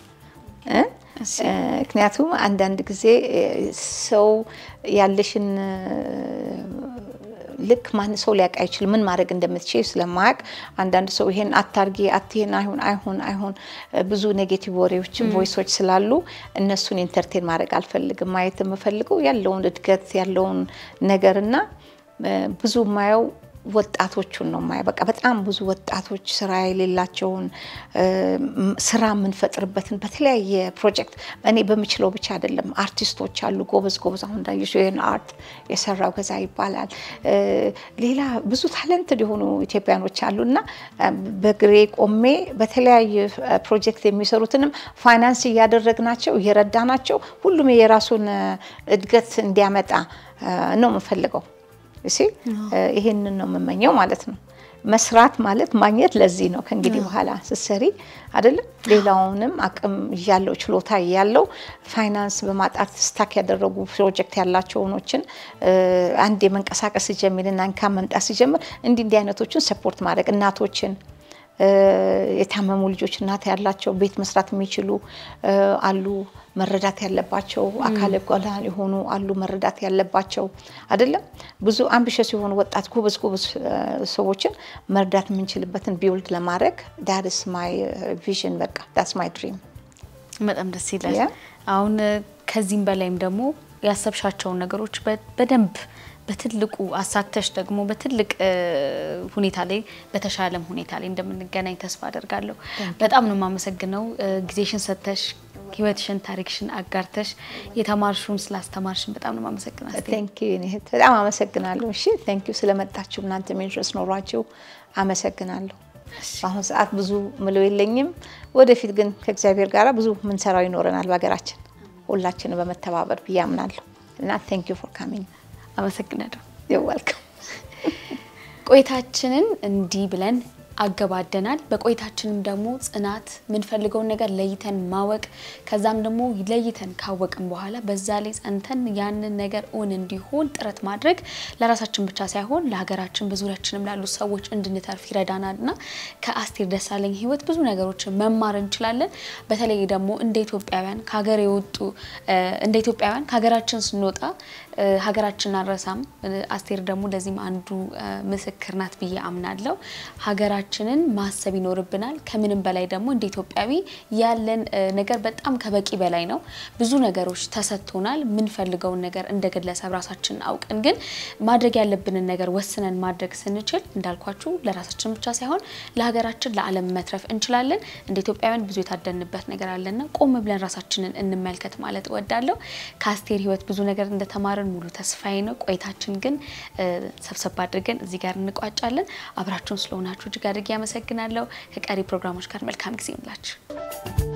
ምክንያቱም አንዳንድ ጊዜ እ፣ ሰው ያለሽን እ፣ ልክ ማን ሰው ሊያውቅ አይችልም። ምን ማድረግ እንደምትችል ስለማያውቅ አንዳንድ ሰው ይሄን አታርጊ፣ አትሄን፣ አይሁን፣ አይሁን፣ አይሁን ብዙ ኔጌቲቭ ወሬዎች ቮይሶች ስላሉ እነሱን ኢንተርቴን ማድረግ አልፈልግም። ማየት የምፈልገው ያለውን እድገት ያለውን ነገርና እ፣ ብዙ ማየው ወጣቶቹን ነው ማየው። በቃ በጣም ብዙ ወጣቶች ስራ የሌላቸውን እ፣ ም- ስራ የምንፈጥርበትን በተለያየ ፕሮጀክት እኔ በምችለው ብቻ አይደለም። አርቲስቶች አሉ ጎበዝ ጎበዝ። አሁን እንዳየሽው ይህን አርት የሰራው ገዛ ይባላል። እ፣ ሌላ ብዙ ታለንትድ የሆኑ ኢትዮጵያኖች አሉ እና እ፣ በግሬ ቆሜ በተለያየ እ፣ ፕሮጀክት የሚሰሩትንም ፋይናንስ እያደረግናቸው እየረዳናቸው ሁሉም የራሱን እ፣ እድገት እንዲያመጣ እ፣ ነው የምፈልገው። እሺ ይሄንን ነው የምመኘው ማለት ነው። መስራት ማለት ማግኘት ለዚህ ነው። ከእንግዲህ በኋላ ስትሰሪ አይደለም ሌላውንም አቅም እያለው ችሎታ እያለው ፋይናንስ በማጣት ስታክ ያደረጉ ፕሮጀክት ያላቸው ሆኖችን አንድ የመንቀሳቀስ ሲጀምርና እንካን መምጣት ሲጀምር እንዲህ እንዲህ አይነቶችን ሰፖርት ማድረግ እናቶችን የታመሙ ልጆች እናት ያላቸው ቤት መስራት የሚችሉ አሉ፣ መረዳት ያለባቸው አካለ ጎላን የሆኑ አሉ፣ መረዳት ያለባቸው አይደለም። ብዙ አምቢሸስ የሆኑ ወጣት ጎበዝ ጎበዝ ሰዎችን መርዳት የምንችልበትን ቢውልድ ለማድረግ ዳትስ ማይ ቪዥን በቃ ዳትስ ማይ ድሪም። በጣም ደስ ይላል። አሁን ከዚህም በላይም ደግሞ ያሰብሻቸውን ነገሮች በደንብ በትልቁ አሳክተሽ ደግሞ በትልቅ ሁኔታ ላይ በተሻለም ሁኔታ ላይ እንደምንገናኝ ተስፋ አደርጋለሁ። በጣም ነው የማመሰግነው ጊዜሽን ሰጥተሽ ህይወትሽን ታሪክሽን አጋርተሽ የተማርሹን ስላስተማርሽን በጣም ነው የማመሰግናለሁ። ቴንኪዩ በጣም አመሰግናለሁ። እሺ ቴንኪዩ ስለመጣችሁ እናንተ ኢንትረስት ኖሯችሁ አመሰግናለሁ። በአሁኑ ሰዓት ብዙ ምለው የለኝም። ወደፊት ግን ከእግዚአብሔር ጋር ብዙ ምንሰራው ይኖረናል በሀገራችን ሁላችንም በመተባበር ብዬ አምናለሁ እና ቴንኪዩ ፎር ካሚንግ አመሰግናለሁ። ይወልከም ቆይታችንን እንዲህ ብለን አገባደናል። በቆይታችንም ደግሞ ጽናት የምንፈልገውን ነገር ለይተን ማወቅ ከዛም ደግሞ ለይተን ካወቅን በኋላ በዛ ላይ ጸንተን ያንን ነገር እውን እንዲሆን ጥረት ማድረግ ለራሳችን ብቻ ሳይሆን ለሀገራችን በዙሪያችንም ላሉ ሰዎች እንድንተርፍ ይረዳናል እና ከአስቴር ደሳለኝ ህይወት ብዙ ነገሮችን መማር እንችላለን። በተለይ ደግሞ እንደ ኢትዮጵያውያን ከሀገር የወጡ እንደ ኢትዮጵያውያን ከሀገራችን ስንወጣ ሀገራችን አንረሳም። አስቴር ደግሞ ለዚህም አንዱ ምስክር ናት ብዬ አምናለሁ። ሀገራችንን ማሰብ ይኖርብናል። ከምንም በላይ ደግሞ እንደ ኢትዮጵያዊ ያለን ነገር በጣም ከበቂ በላይ ነው። ብዙ ነገሮች ተሰጥቶናል። የምንፈልገውን ነገር እንደ ግለሰብ ራሳችን አውቀን ግን ማድረግ ያለብንን ነገር ወስነን ማድረግ ስንችል እንዳልኳችሁ ለራሳችን ብቻ ሳይሆን ለሀገራችን፣ ለዓለም መትረፍ እንችላለን። እንደ ኢትዮጵያውያን ብዙ የታደንበት ነገር አለና ቆም ብለን ራሳችንን እንመልከት ማለት እወዳለሁ። ከአስቴር ህይወት ብዙ ነገር እንደተማርን ሙሉ ተስፋዬ ነው። ቆይታችን ግን ሰብሰብ አድርገን እዚህ ጋር እንቋጫለን። አብራችሁን ስለሆናችሁ እጅግ አድርጌ ያመሰግናለሁ። ከቀሪ ፕሮግራሞች ጋር መልካም ጊዜ ይምላችሁ።